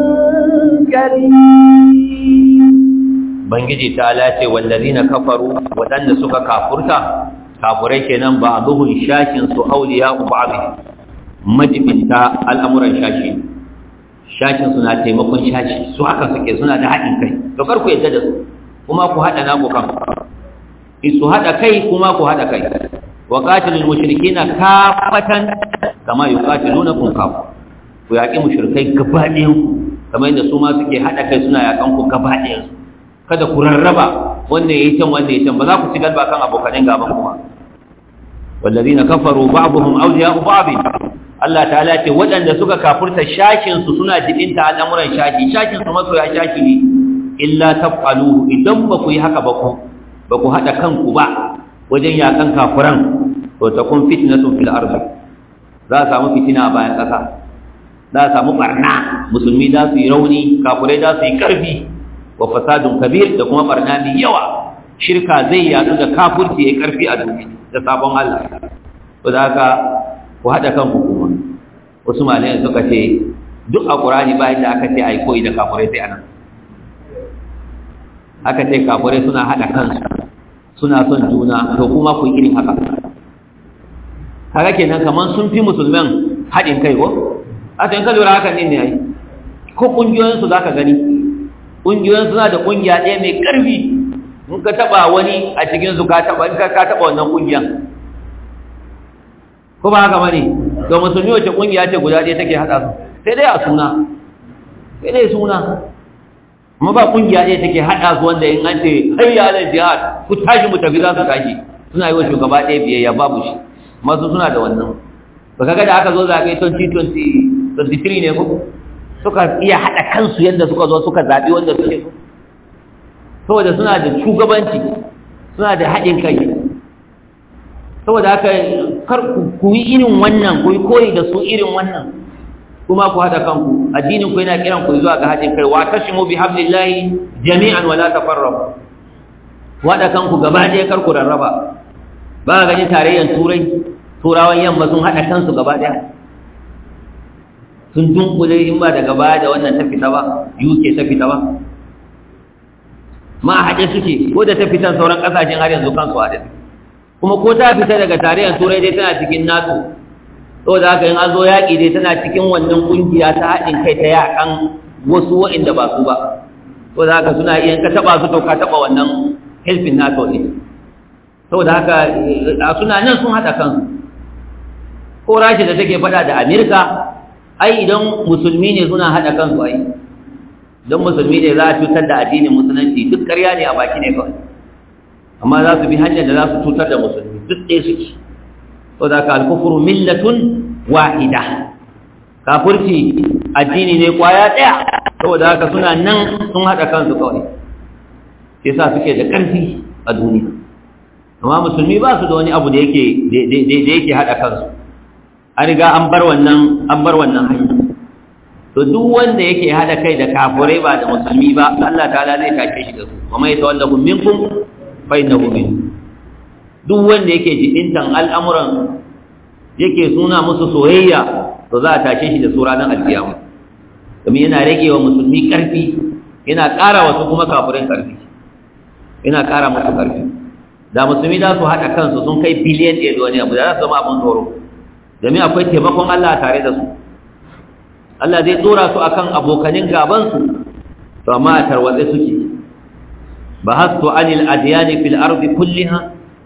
كبير bangiji ta lace wallazina kafaru wadanda suka kafurta kafurai kenan ba duhun shakin su auliya ba'd majibinta al'amuran shashi shakin suna taimakon shashi su haka suke suna da haɗin kai to kar ku yadda da su kuma ku haɗa naku kan su haɗa kai kuma ku haɗa kai wa qatilul mushrikina kafatan kama yuqatilunakum kafa ku yaƙi mushrikai gaba ɗayan kamar yadda su ma suke haɗa kai suna yaƙan ku gaba ɗayan kada ku rarraba wannan yayi can wannan yayi can ba za ku ci galba kan abokanin gaban kuma wallazina kafaru ba'dhum awliya'u ba'd Allah ta'ala ce waɗanda suka kafurta shakin su suna jibinta al'amuran shaki shakin su masoya shaki ne illa taf'aluhu idan ba ku yi haka ba ku ba ku haɗa kanku ba wajen yakan kafuran to ta kun fitnatun fil ardi za a samu fitina a bayan ƙasa za a samu barna musulmi za su yi rauni kafurai za su yi ƙarfi wa fasadun kabir da kuma barna mai yawa shirka zai yadu da kafurci ya ƙarfi a duniya da sabon Allah to da haka ku haɗa kan hukuma wasu malayan suka ce duk a ƙurani bayan da aka ce a yi koyi da kafurai sai anan aka ce kafurai suna haɗa kansu suna son juna to kuma ku yi irin haka kaga kenan kaman sun fi musulman haɗin kai ko a tun ka lura haka ne ne ai ko ƙungiyoyinsu za ka gani ƙungiyoyin suna da ƙungiya ɗaya mai ƙarfi in ka taɓa wani a cikinsu ka taɓa in ka taɓa wannan ƙungiyan ko ba haka bane to musulmi wace ƙungiya ce guda ɗaya take haɗa su sai dai a suna sai dai suna amma ba ƙungiya ɗaya take haɗa su wanda in an ce hayya alal jihad ku tashi mu tafi za su tashi suna yi wa shugaba ɗaya biyayya babu shi masu suna da wannan ba kaga da aka zo zaɓe 2023 ne ko suka iya haɗa kansu yadda suka zo suka zaɓi wanda suke so saboda suna da shugabanci suna da haɗin kai saboda haka kar ku yi irin wannan ku yi koyi da su irin wannan kuma ku haɗa kanku addinin ku yana kiran ku zuwa ga haɗin kai wa tashimu bi hablillahi jami'an wala tafarraqu ku haɗa kanku gaba ɗaya kar ku rarraba ba ga ganin tarayyar turai turawan yamma sun haɗa kansu gaba ɗaya sun dunkule in ba daga baya da wannan ta fita ba uk ta fita ba ma a haɗe suke ko da ta fitan sauran ƙasashen har yanzu kansu haɗe kuma ko ta fita daga tarayyar turai dai tana cikin nato saboda haka in an zo yaƙi dai tana cikin wannan ƙungiya ta haɗin kai ta yaƙan wasu waɗanda ba su ba saboda haka suna iya ka taɓa su to ka taɓa wannan helfin nato ne saboda haka suna nan sun haɗa kansu ko rashi da take faɗa da amerika ai idan musulmi ne suna haɗa kansu ai don musulmi ne za a cutar da addinin musulunci duk ƙarya ne a baki ne kawai amma za su bi hanyar da za su cutar da musulmi duk ɗaya suke so da ka alkufuru millatun wahida kafurci addini ne kwaya ɗaya saboda haka suna nan sun haɗa kansu kawai sai sa suke da ƙarfi a duniya amma musulmi ba su da wani abu da yake da yake haɗa kansu an riga an bar wannan an bar wannan hanya to duk wanda yake hada kai da kafirai ba da musulmi ba Allah ta'ala zai take shi da su kuma ya tawallahu minkum fa innahu min duk wanda yake jibintan al'amuran yake suna musu soyayya to za a tashe shi da su ranar alkiyama domin yana rage wa musulmi karfi yana ƙara wasu kuma kafirin karfi yana ƙara musu karfi da musulmi za su haɗa kansu sun kai biliyan ɗaya da wani abu da za su zama abin tsoro domin akwai taimakon Allah tare da su Allah zai tsora su akan abokanin gabansu to amma a tarwatse suke bahastu anil adyani fil ardi kulliha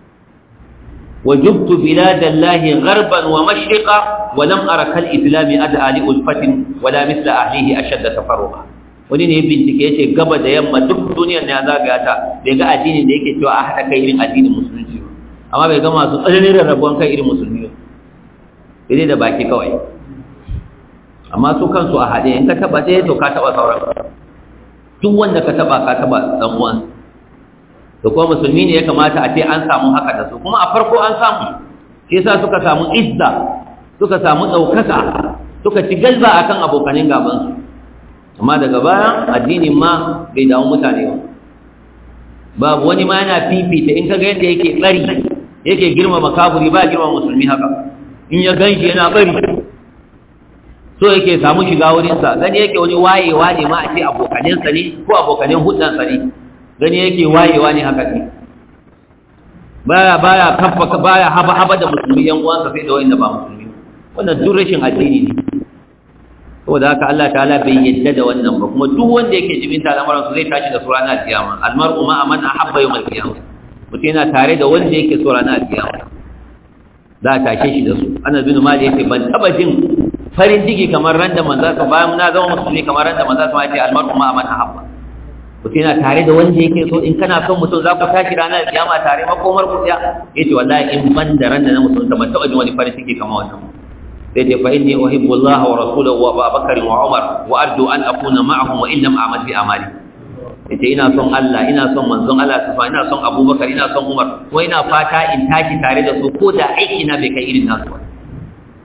وجبت بلاد الله غربا ومشرقا ولم أرى كالإسلام أدعى لألفة ولا مثل أهله أشد تفرقا wani ne bincike yace gaba da yamma duk duniyar ne zagaya ta bai ga addinin da yake cewa a haɗa kai irin addinin musulunci amma bai ga masu tsananin rarrabuwan kai irin musulmi ba sai da baki kawai amma su kansu a haɗe in ka taɓa ɗaya to ka taɓa sauran duk wanda ka taɓa ka taɓa ɗan uwan da kuma musulmi ne ya kamata a ce an samu haka da su kuma a farko an samu shi yasa suka samu izza suka samu ɗaukaka suka ci galba akan abokanin gabansu amma daga baya addinin ma bai damu mutane ba babu wani ma yana fifita in ka ga yadda yake tsari yake girmama kafuri ba girmama musulmi haka in ya gan shi yana bari so yake samu shiga wurinsa gani yake wani wayewa ne ma a ce abokaninsa ne ko abokanin hudansa ne gani yake wayewa ne haka ne baya baya kafa baya haba haba da musulmi yan uwansa sai da wanda ba musulmi wannan duk rashin addini ne saboda haka Allah ta'ala bai yadda da wannan ba kuma duk wanda yake jibinta al'amuran su zai tashi da su ranar kiyama almar'u ma aman ahabba yawmal qiyamah mutum yana tare da wanda yake so ranar kiyama za a tashe shi da su ana bin mali yace ban taba jin farin ciki kamar ran da manzo ka bayan na zama musulmi kamar ran da manzo ka yace almar'u ma aman ahabba mutum yana tare da wanda yake so in kana son mutum za ku tashi ranar kiyama tare makomar ku ya yace wallahi in ban da ran da na musulunta ban taba jin wani farin ciki kamar wannan sai dai fa inni uhibbu Allah wa rasulahu wa Abu Bakar wa Umar wa arju an akuna ma'ahum wa illam a'mal bi amali yace ina son Allah ina son manzon Allah tafa ina son Abubakar ina son Umar ko ina fata in tashi tare da su ko da aiki na bai kai irin nasu ba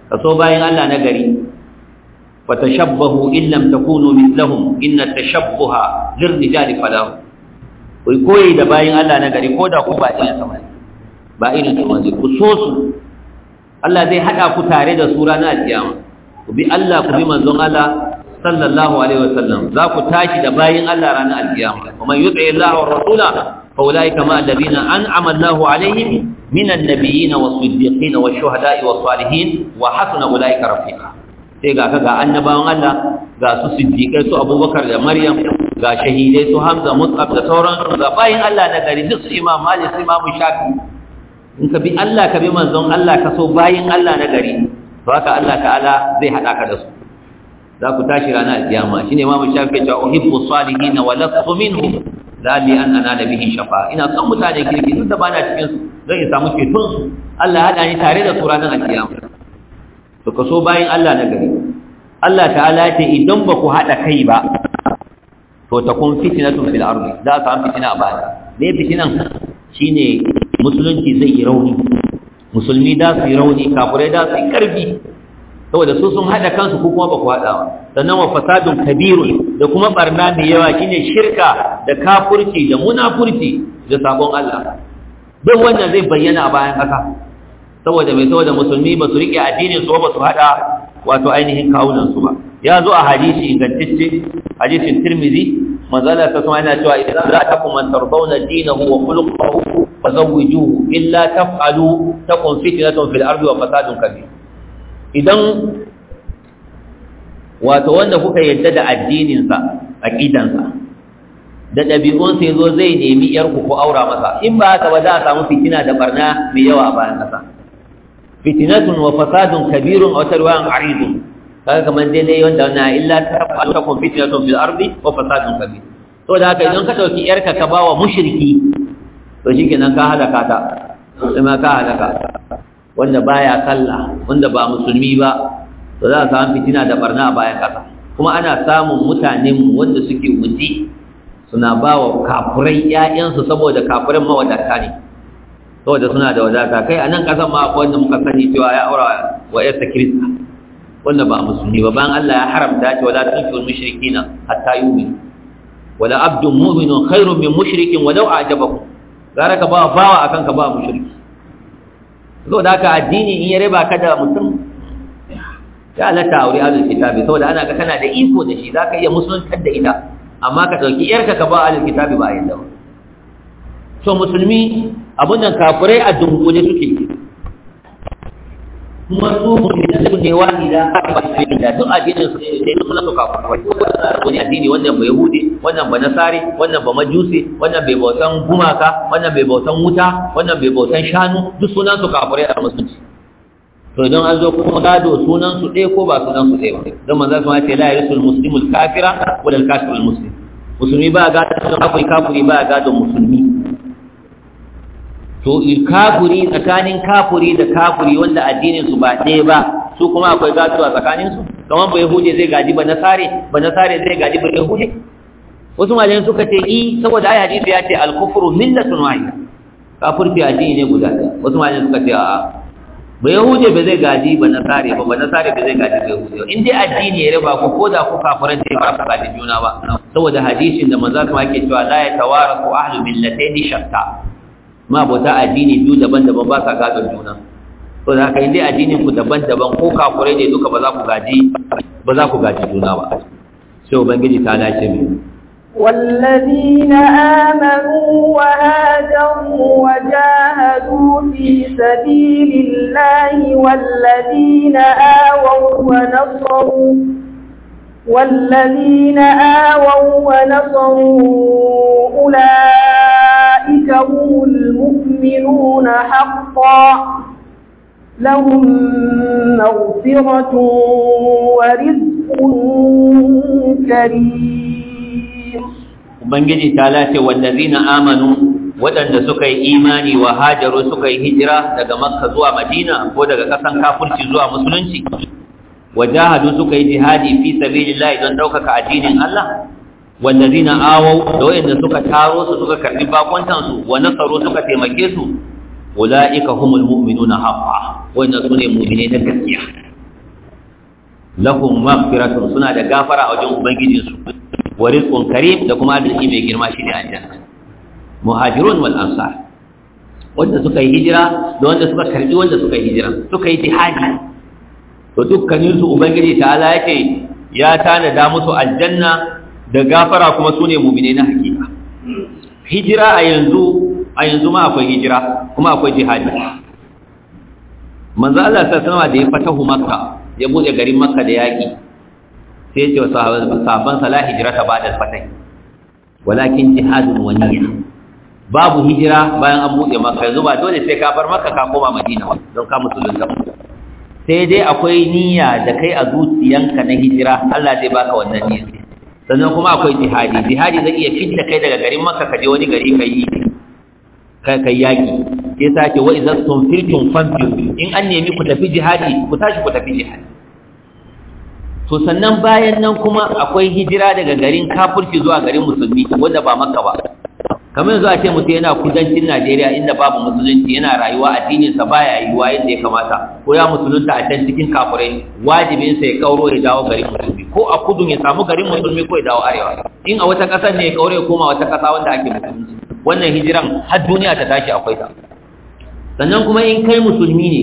kaso bayin Allah na gari fatashabbahu in lam takunu mithlahum inna tashabbuha lirrijali falahu ku koyi da bayin Allah na gari ko da ku ba irin sama ba irin su manzo ku so su Allah zai hada ku tare da su ranar kiyama ku bi Allah ku bi manzon Allah sallallahu alaihi wasallam za ku tashi da bayin Allah ranar alkiyama kuma yuti Allah wa rasula fa ulaika ma alladhina an'ama Allahu alaihim minan nabiyyin was-siddiqin wash-shuhada'i was-salihin wa hasuna ulaika rafiqa sai ga ka ga annabawan Allah ga su siddiqai su Abubakar da Maryam ga shahidai su Hamza Mus'ab da sauran ga bayin Allah na gari duk su Imam Malik su Imam Shafi in ka bi Allah ka bi manzon Allah ka so bayin Allah na gari to haka Allah ta'ala zai hada ka da su za ku tashi ranar alkiyama shine Imam Shafi ya ce uhibbu salihin wa lastu minhum lali an ana da bihi shafa ina son mutane kirki duk da bana cikin su zan samu ceton su Allah ya hada ni tare da su ranar alkiyama to kaso bayan Allah na gari Allah ta'ala ce idan ba ku haɗa kai ba to ta kun fitinatun fil ardi za a samu fitina a baya me fitinan shine musulunci zai yi rauni musulmi da su yi rauni kafirai da su yi karfi saboda su sun haɗa kansu ko kuma ba ku haɗa ba sannan wa fasadun kabirun da kuma barna mai yawa shine shirka da kafurci da munafurci da sabon Allah duk wannan zai bayyana a bayan ƙasa saboda mai saboda musulmi ba su riƙe addinin su ba su haɗa wato ainihin kawunan su ba ya zo a hadisi ingantacce hadisin tirmizi manzala ta kuma yana cewa idan za ta kuma tarbawna dinahu wa khuluquhu fazawwijuhu illa taf'alu takun fitnatun fil ardi wa fasadun kabir idan wato wanda kuka yadda da addinin sa aqidan sa da ɗabi'un sai zo zai nemi yarku ko aura masa in ba haka ba za a samu fitina da barna mai yawa a bayan ƙasa fitinatun wa fasadun kabirun a wata ruwayan aridun kaga kamar dai dai wanda na illa ta faru ta kun fitinatun fil ardi wa fasadun kabir to da haka idan ka dauki yarka ka bawa mushriki to shikenan ka halaka ta sai ma ka halaka wanda baya sallah wanda ba musulmi ba to za a samu fitina da barna a bayan kasa kuma ana samun mutanen wanda suke wuce suna ba wa kafurai ƴaƴansu saboda kafuran mawadata ne saboda suna da wadata kai a nan ƙasan ma akwai wanda muka sani cewa ya aura wa ƴarsa kirista wanda ba musulmi ba bayan Allah ya haramta ce wala tunfil mushrikina hatta yu'minu wala abdun mu'minun khairun min mushrikin walau a'jabakum gara ka ba bawa akan ka ba mushriki saboda haka addini in ya riba ka da mutum ya halatta aure ahlul kitabi saboda ana ga kana da iko da shi zaka iya musuluntar da ita amma ka dauki yarka ka ba ahlul kitabi ba yanda ba so musulmi abun nan kafirai a dunkule suke kuma su musulmi ne wani da ba su da duk addinin su ne su sunan su kafirai wani addini wannan ba yahudi wannan ba nasari wannan ba majusi wannan bai bautan gumaka wannan bai bautan wuta wannan bai bautan shanu duk sunan su kafirai a musulunci to idan an zo kuma gado sunan su ɗaya ko ba sunan su ɗaya ba don manzo sun ce la yarisul muslimul kafira wal kafirul muslim musulmi ba gado kafiri kafiri ba gado musulmi to kafiri tsakanin kafiri da kafiri wanda addinin su ba ɗaya ba su kuma akwai gado a tsakanin su kamar ba yahudi zai gaji ba nasare ba nasare zai gaji ba yahudi wasu malayen suka ce i saboda ayi hadisi ya ce al-kufru millatun wahida kafirci addini ne guda ɗaya wasu malayen suka ce a'a ba yahudi ba zai gaji ba nasare ba ba nasare ba zai gaji ba yahudi in dai addini ya riba ku ko da ku kafiran ce ba su gaji juna ba saboda hadisin da manzo kuma yake cewa la yatawarasu ahlu millatayn shatta ma bauta addini biyu daban-daban ba sa gadon juna to da haka indai addinin ku daban-daban ko kafirai ne duka ba za ku gaji ba za ku gaji juna ba sai ubangiji ta dace mu والذين آمنوا وهاجروا وجاهدوا في سبيل الله والذين آووا ونصروا والذين آووا ونصروا أولئك هم المؤمنون حقا لهم مغفرة ورزق كريم ubangiji ta lace wallazina amanu waɗanda suka yi imani wa hajaru suka yi hijira daga makka zuwa madina ko daga ƙasan kafurci zuwa musulunci wajahadu suka yi jihadi fi sabilillah don ɗaukaka addinin Allah wallazina awau da wayanda suka taro su suka karbi bakwantan su wa nasaru suka taimake su ulaika humul mu'minuna haqqan wayanda sune mu'mine na gaskiya lahum maghfiratun suna da gafara a wajen ubangijinsu wa rizqun karim da kuma arziki mai girma shine aljanna muhajirun wal ansar wanda suka yi hijira da wanda suka karbi wanda suka yi hijira suka yi jihadi to dukkanin su ubangiji ta'ala yake ya tanada musu aljanna da gafara kuma sune mu'mine na hakika hijira a yanzu a yanzu ma akwai hijira kuma akwai jihadi manzo Allah sallallahu alaihi da ya fatahu makka ya bude garin makka da yaki sai ya ce wa sahabban sala hijrata ba'da fatah walakin jihadun wa niyya babu hijira bayan an bude makka yanzu ba dole sai ka bar makka ka koma madina don ka musulunta sai dai akwai niyya da kai a zuciyanka na hijira Allah zai baka wannan niyya sannan kuma akwai jihadi jihadi zai iya fitta kai daga garin makka ka je wani gari kai yi kai yaki sai sake wa idan tunfirtum fanfiru in an nemi ku tafi jihadi ku tashi ku tafi jihadi to sannan bayan nan kuma akwai hijira daga garin kafirci zuwa garin musulmi wanda ba makka ba kamar yanzu a ce mutum yana kudancin Najeriya inda babu musulunci yana rayuwa addinin sa baya yiwuwa yadda ya kamata ko ya musulunta a can cikin kafirai wajibin sa ya kauro ya dawo garin musulmi ko a kudun ya samu garin musulmi ko ya dawo arewa in a wata kasar ne ya kauro ya koma wata kasa wanda ake musulunci wannan hijiran har duniya ta tashi akwai ta sannan kuma in kai musulmi ne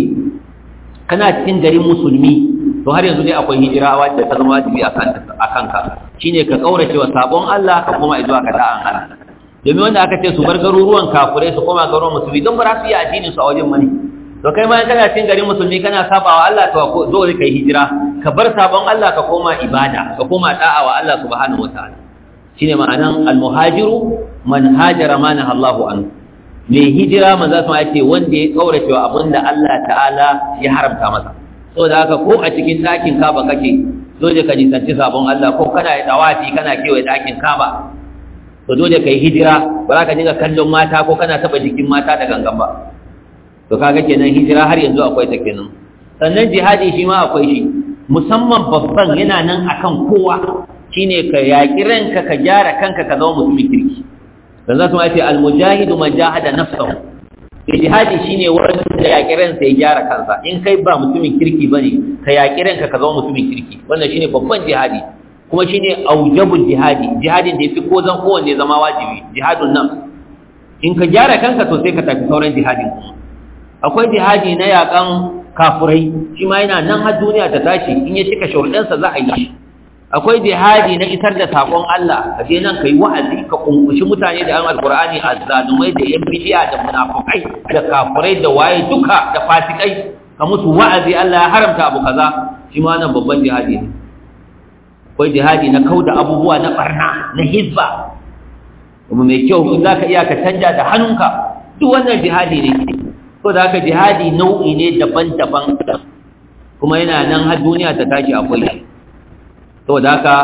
kana cikin garin musulmi to har yanzu dai akwai hijira wadda ta zama wajibi a kanka shine ka kaurace wa sabon Allah ka koma zuwa ga da'an Allah domin wanda aka ce su bar garuruwan kafurai su koma garuruwan musulmi don ba za su yi addinin su a wajen mani to kai ma kana cikin garin musulmi kana sabawa Allah to zo ka yi hijira ka bar sabon Allah ka koma ibada ka koma da'a wa Allah subhanahu wataala shine ma'anan al-muhajiru man hajara ma Allahu anhu mai hijira manzo sun ce wanda ya kaurace wa abinda Allah ta'ala ya haramta masa saboda haka ko a cikin ɗakin kaba kake dole ka nisanci sabon Allah ko kana da tawafi kana kewaye ɗakin kaba to dole ka yi hijira ba za ka dinga kallon mata ko kana taɓa jikin mata da gangan ba to kaga kenan hijira har yanzu akwai ta kenan sannan jihadi shi ma akwai shi musamman babban yana nan akan kowa shine ka yaƙi ranka ka gyara kanka ka zama mutumin kirki dan za su ma ce almujahidu man jahada nafsahu jihadi shine wanda yaƙi ransa ya gyara kansa in kai ba mutumin kirki bane ka yaƙi ranka ka zama mutumin kirki wannan shine babban jihadi kuma shine aujabul jihadi jihadin da yafi ko zan kowanne zama wajibi jihadun nan in ka gyara kanka to sai ka tafi sauran jihadin akwai jihadi na yaƙan kafurai shi ma yana nan har duniya ta tashi in ya cika sharuɗansa za a yi shi akwai jihadi na isar da sakon Allah ka je nan kai wa'azi ka kunkushi mutane da an alqur'ani azzalumai da yan bidiya da munafikai da kafirai da waye duka da fasikai ka musu wa'azi Allah ya haramta abu kaza shi ma nan babban jihadi ne akwai jihadi na kauda abubuwa na barna na hizba kuma mai kyau in zaka iya ka canja da hannunka duk wannan jihadi ne to da haka jihadi nau'i ne daban-daban kuma yana nan har duniya ta tashi akwai shi saboda haka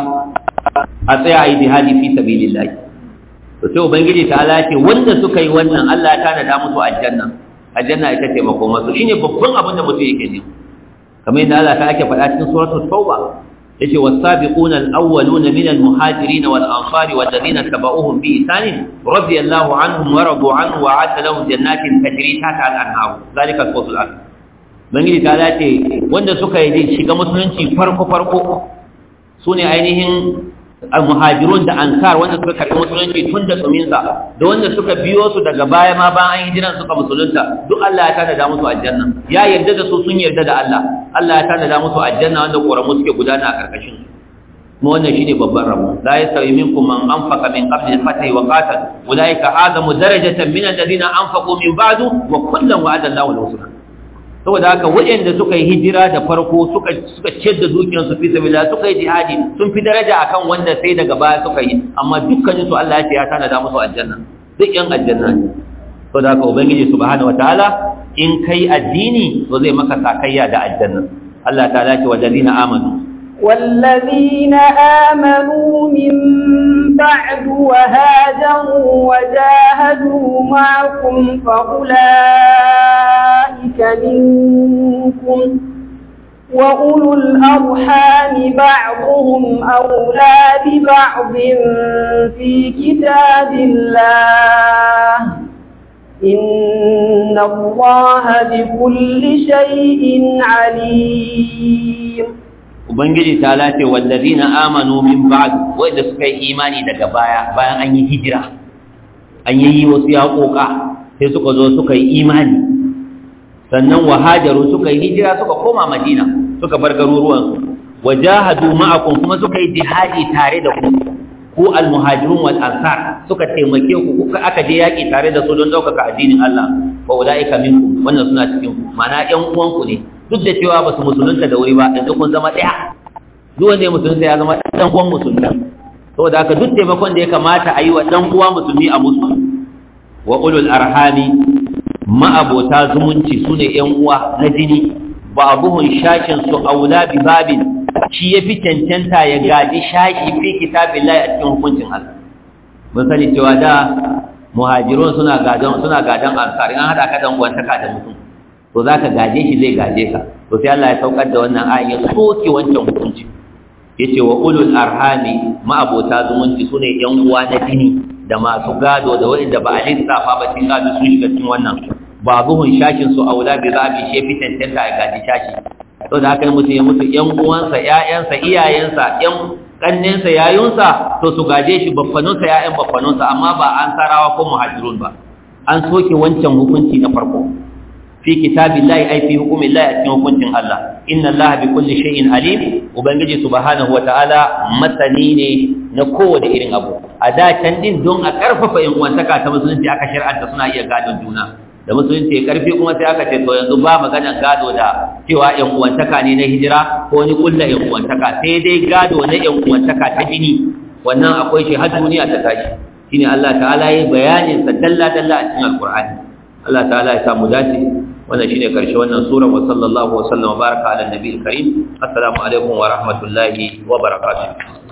a tsaya a yi jihadi fi sabilillah to sai ubangiji ta ala ce wanda suka yi wannan Allah ya tanada musu aljanna aljanna ita ce makoma su shine babban abin da mutum yake nema kamar yadda Allah ta ake faɗa cikin suratul tauba yace was-sabiquna al-awwaluna min al-muhajirin wal-ansari wal-ladina tabauhum bi ihsan radiyallahu anhum wa radu anhu wa a'adda lahum jannatin tajri tahta al-anhar zalika al-fawzul azim bangiji ta ce wanda suka yi shiga musulunci farko farko su ne ainihin muhajirun da ankar wanda suka karɓi musulunci tun da tsuminsa da wanda suka biyo su daga baya ma bayan an hijiran suka musulunta duk Allah ya tanada musu aljanna ya yarda da su sun yarda da Allah Allah ya tanada musu aljanna wanda ƙoramu suke gudana a ƙarƙashin su kuma wannan shine babban rabo la yastawi minkum man anfaqa min qabli al-fath wa qatal ulaika azamu darajatan min alladhina anfaqu min ba'du wa kullan wa'ada Allahu al-husna saboda haka waɗanda suka yi hijira da farko suka suka ciyar da dukiyarsu fi sabilillah suka yi jihadi sun fi daraja akan wanda sai daga baya suka yi amma dukkanin su Allah ya ce ya tanada musu aljanna duk yan aljanna ne saboda haka ubangiji subhanahu wataala in kai addini to zai maka sakayya da aljanna Allah ta'ala ce wallazina amanu والذين آمنوا من بعد وهاجروا وجاهدوا معكم فأولئك منكم وأولو الأرحام بعضهم أولى ببعض في كتاب الله إن الله بكل شيء عليم ubangiji ta lace wallazina amanu min ba'd wanda suka yi imani daga baya bayan an yi hijira an yi wasu yaƙoƙa sai suka zo suka yi imani sannan wahajaru suka yi hijira suka koma madina suka bar garuruwansu wajahadu ma'akum kuma suka yi jihadi tare da ku ku almuhajirun wal ansar suka taimake ku kuka aka je yaki tare da su don daukaka addinin Allah fa ulaika minkum wannan suna cikin ku mana ƴan uwan ku ne duk da cewa ba su musulunta da wuri ba yanzu kun zama ɗaya duk wanda ya musulunta ya zama ɗan uwan musulmi saboda haka duk taimakon da ya kamata a yi wa ɗan uwa musulmi a musu wa ulul arhami ma'abota zumunci su ne ƴan uwa na jini ba abuhun shashin su aula bi babin shi ya fi cancanta ya gaji shashi fi kitabin lai a cikin hukuncin Allah mun sani cewa da muhajirun suna gadon suna gadon ansar in hada ka dan uwantaka da mutum to zaka gaje shi zai gaje ka to sai Allah ya saukar da wannan ayin ya soke wancan hukunci yace wa ulul arhami ma'abota zumunci sune yan uwa na jini da masu gado da wanda ba a lissafa ba cikin gado sun shiga cikin wannan babuhun shashin su aula bi zabi shi fi tantanta ya gaji shashi to da haka mutum ya mutu yan uwansa ƴaƴansa iyayensa ƴan kannensa yayunsa to su gaje shi baffanunsa ƴaƴan baffanunsa amma ba an sarawa ko muhajirun ba an soke wancan hukunci na farko fi kitabillahi ay fi hukumillahi a cikin hukuncin Allah inna Allah bi kulli shay'in alim ubangiji subhanahu wataala masani ne na kowane irin abu a da can din don a karfafa yan uwantaka ta musulunci aka shar'anta suna iya gadon juna da musulunci ya karfi kuma sai aka ce to yanzu ba maganar gado da cewa yan uwantaka ne na hijira ko ni kulla yan uwantaka sai dai gado na yan uwantaka ta jini wannan akwai shi har duniya ta tashi shine Allah ta'ala yi bayanin sa dalla dalla a cikin alqur'ani Allah ta'ala ya samu dace wannan shine karshe wannan sura wa sallallahu wa sallama baraka ala nabiyil karim assalamu alaikum wa rahmatullahi wa barakatuh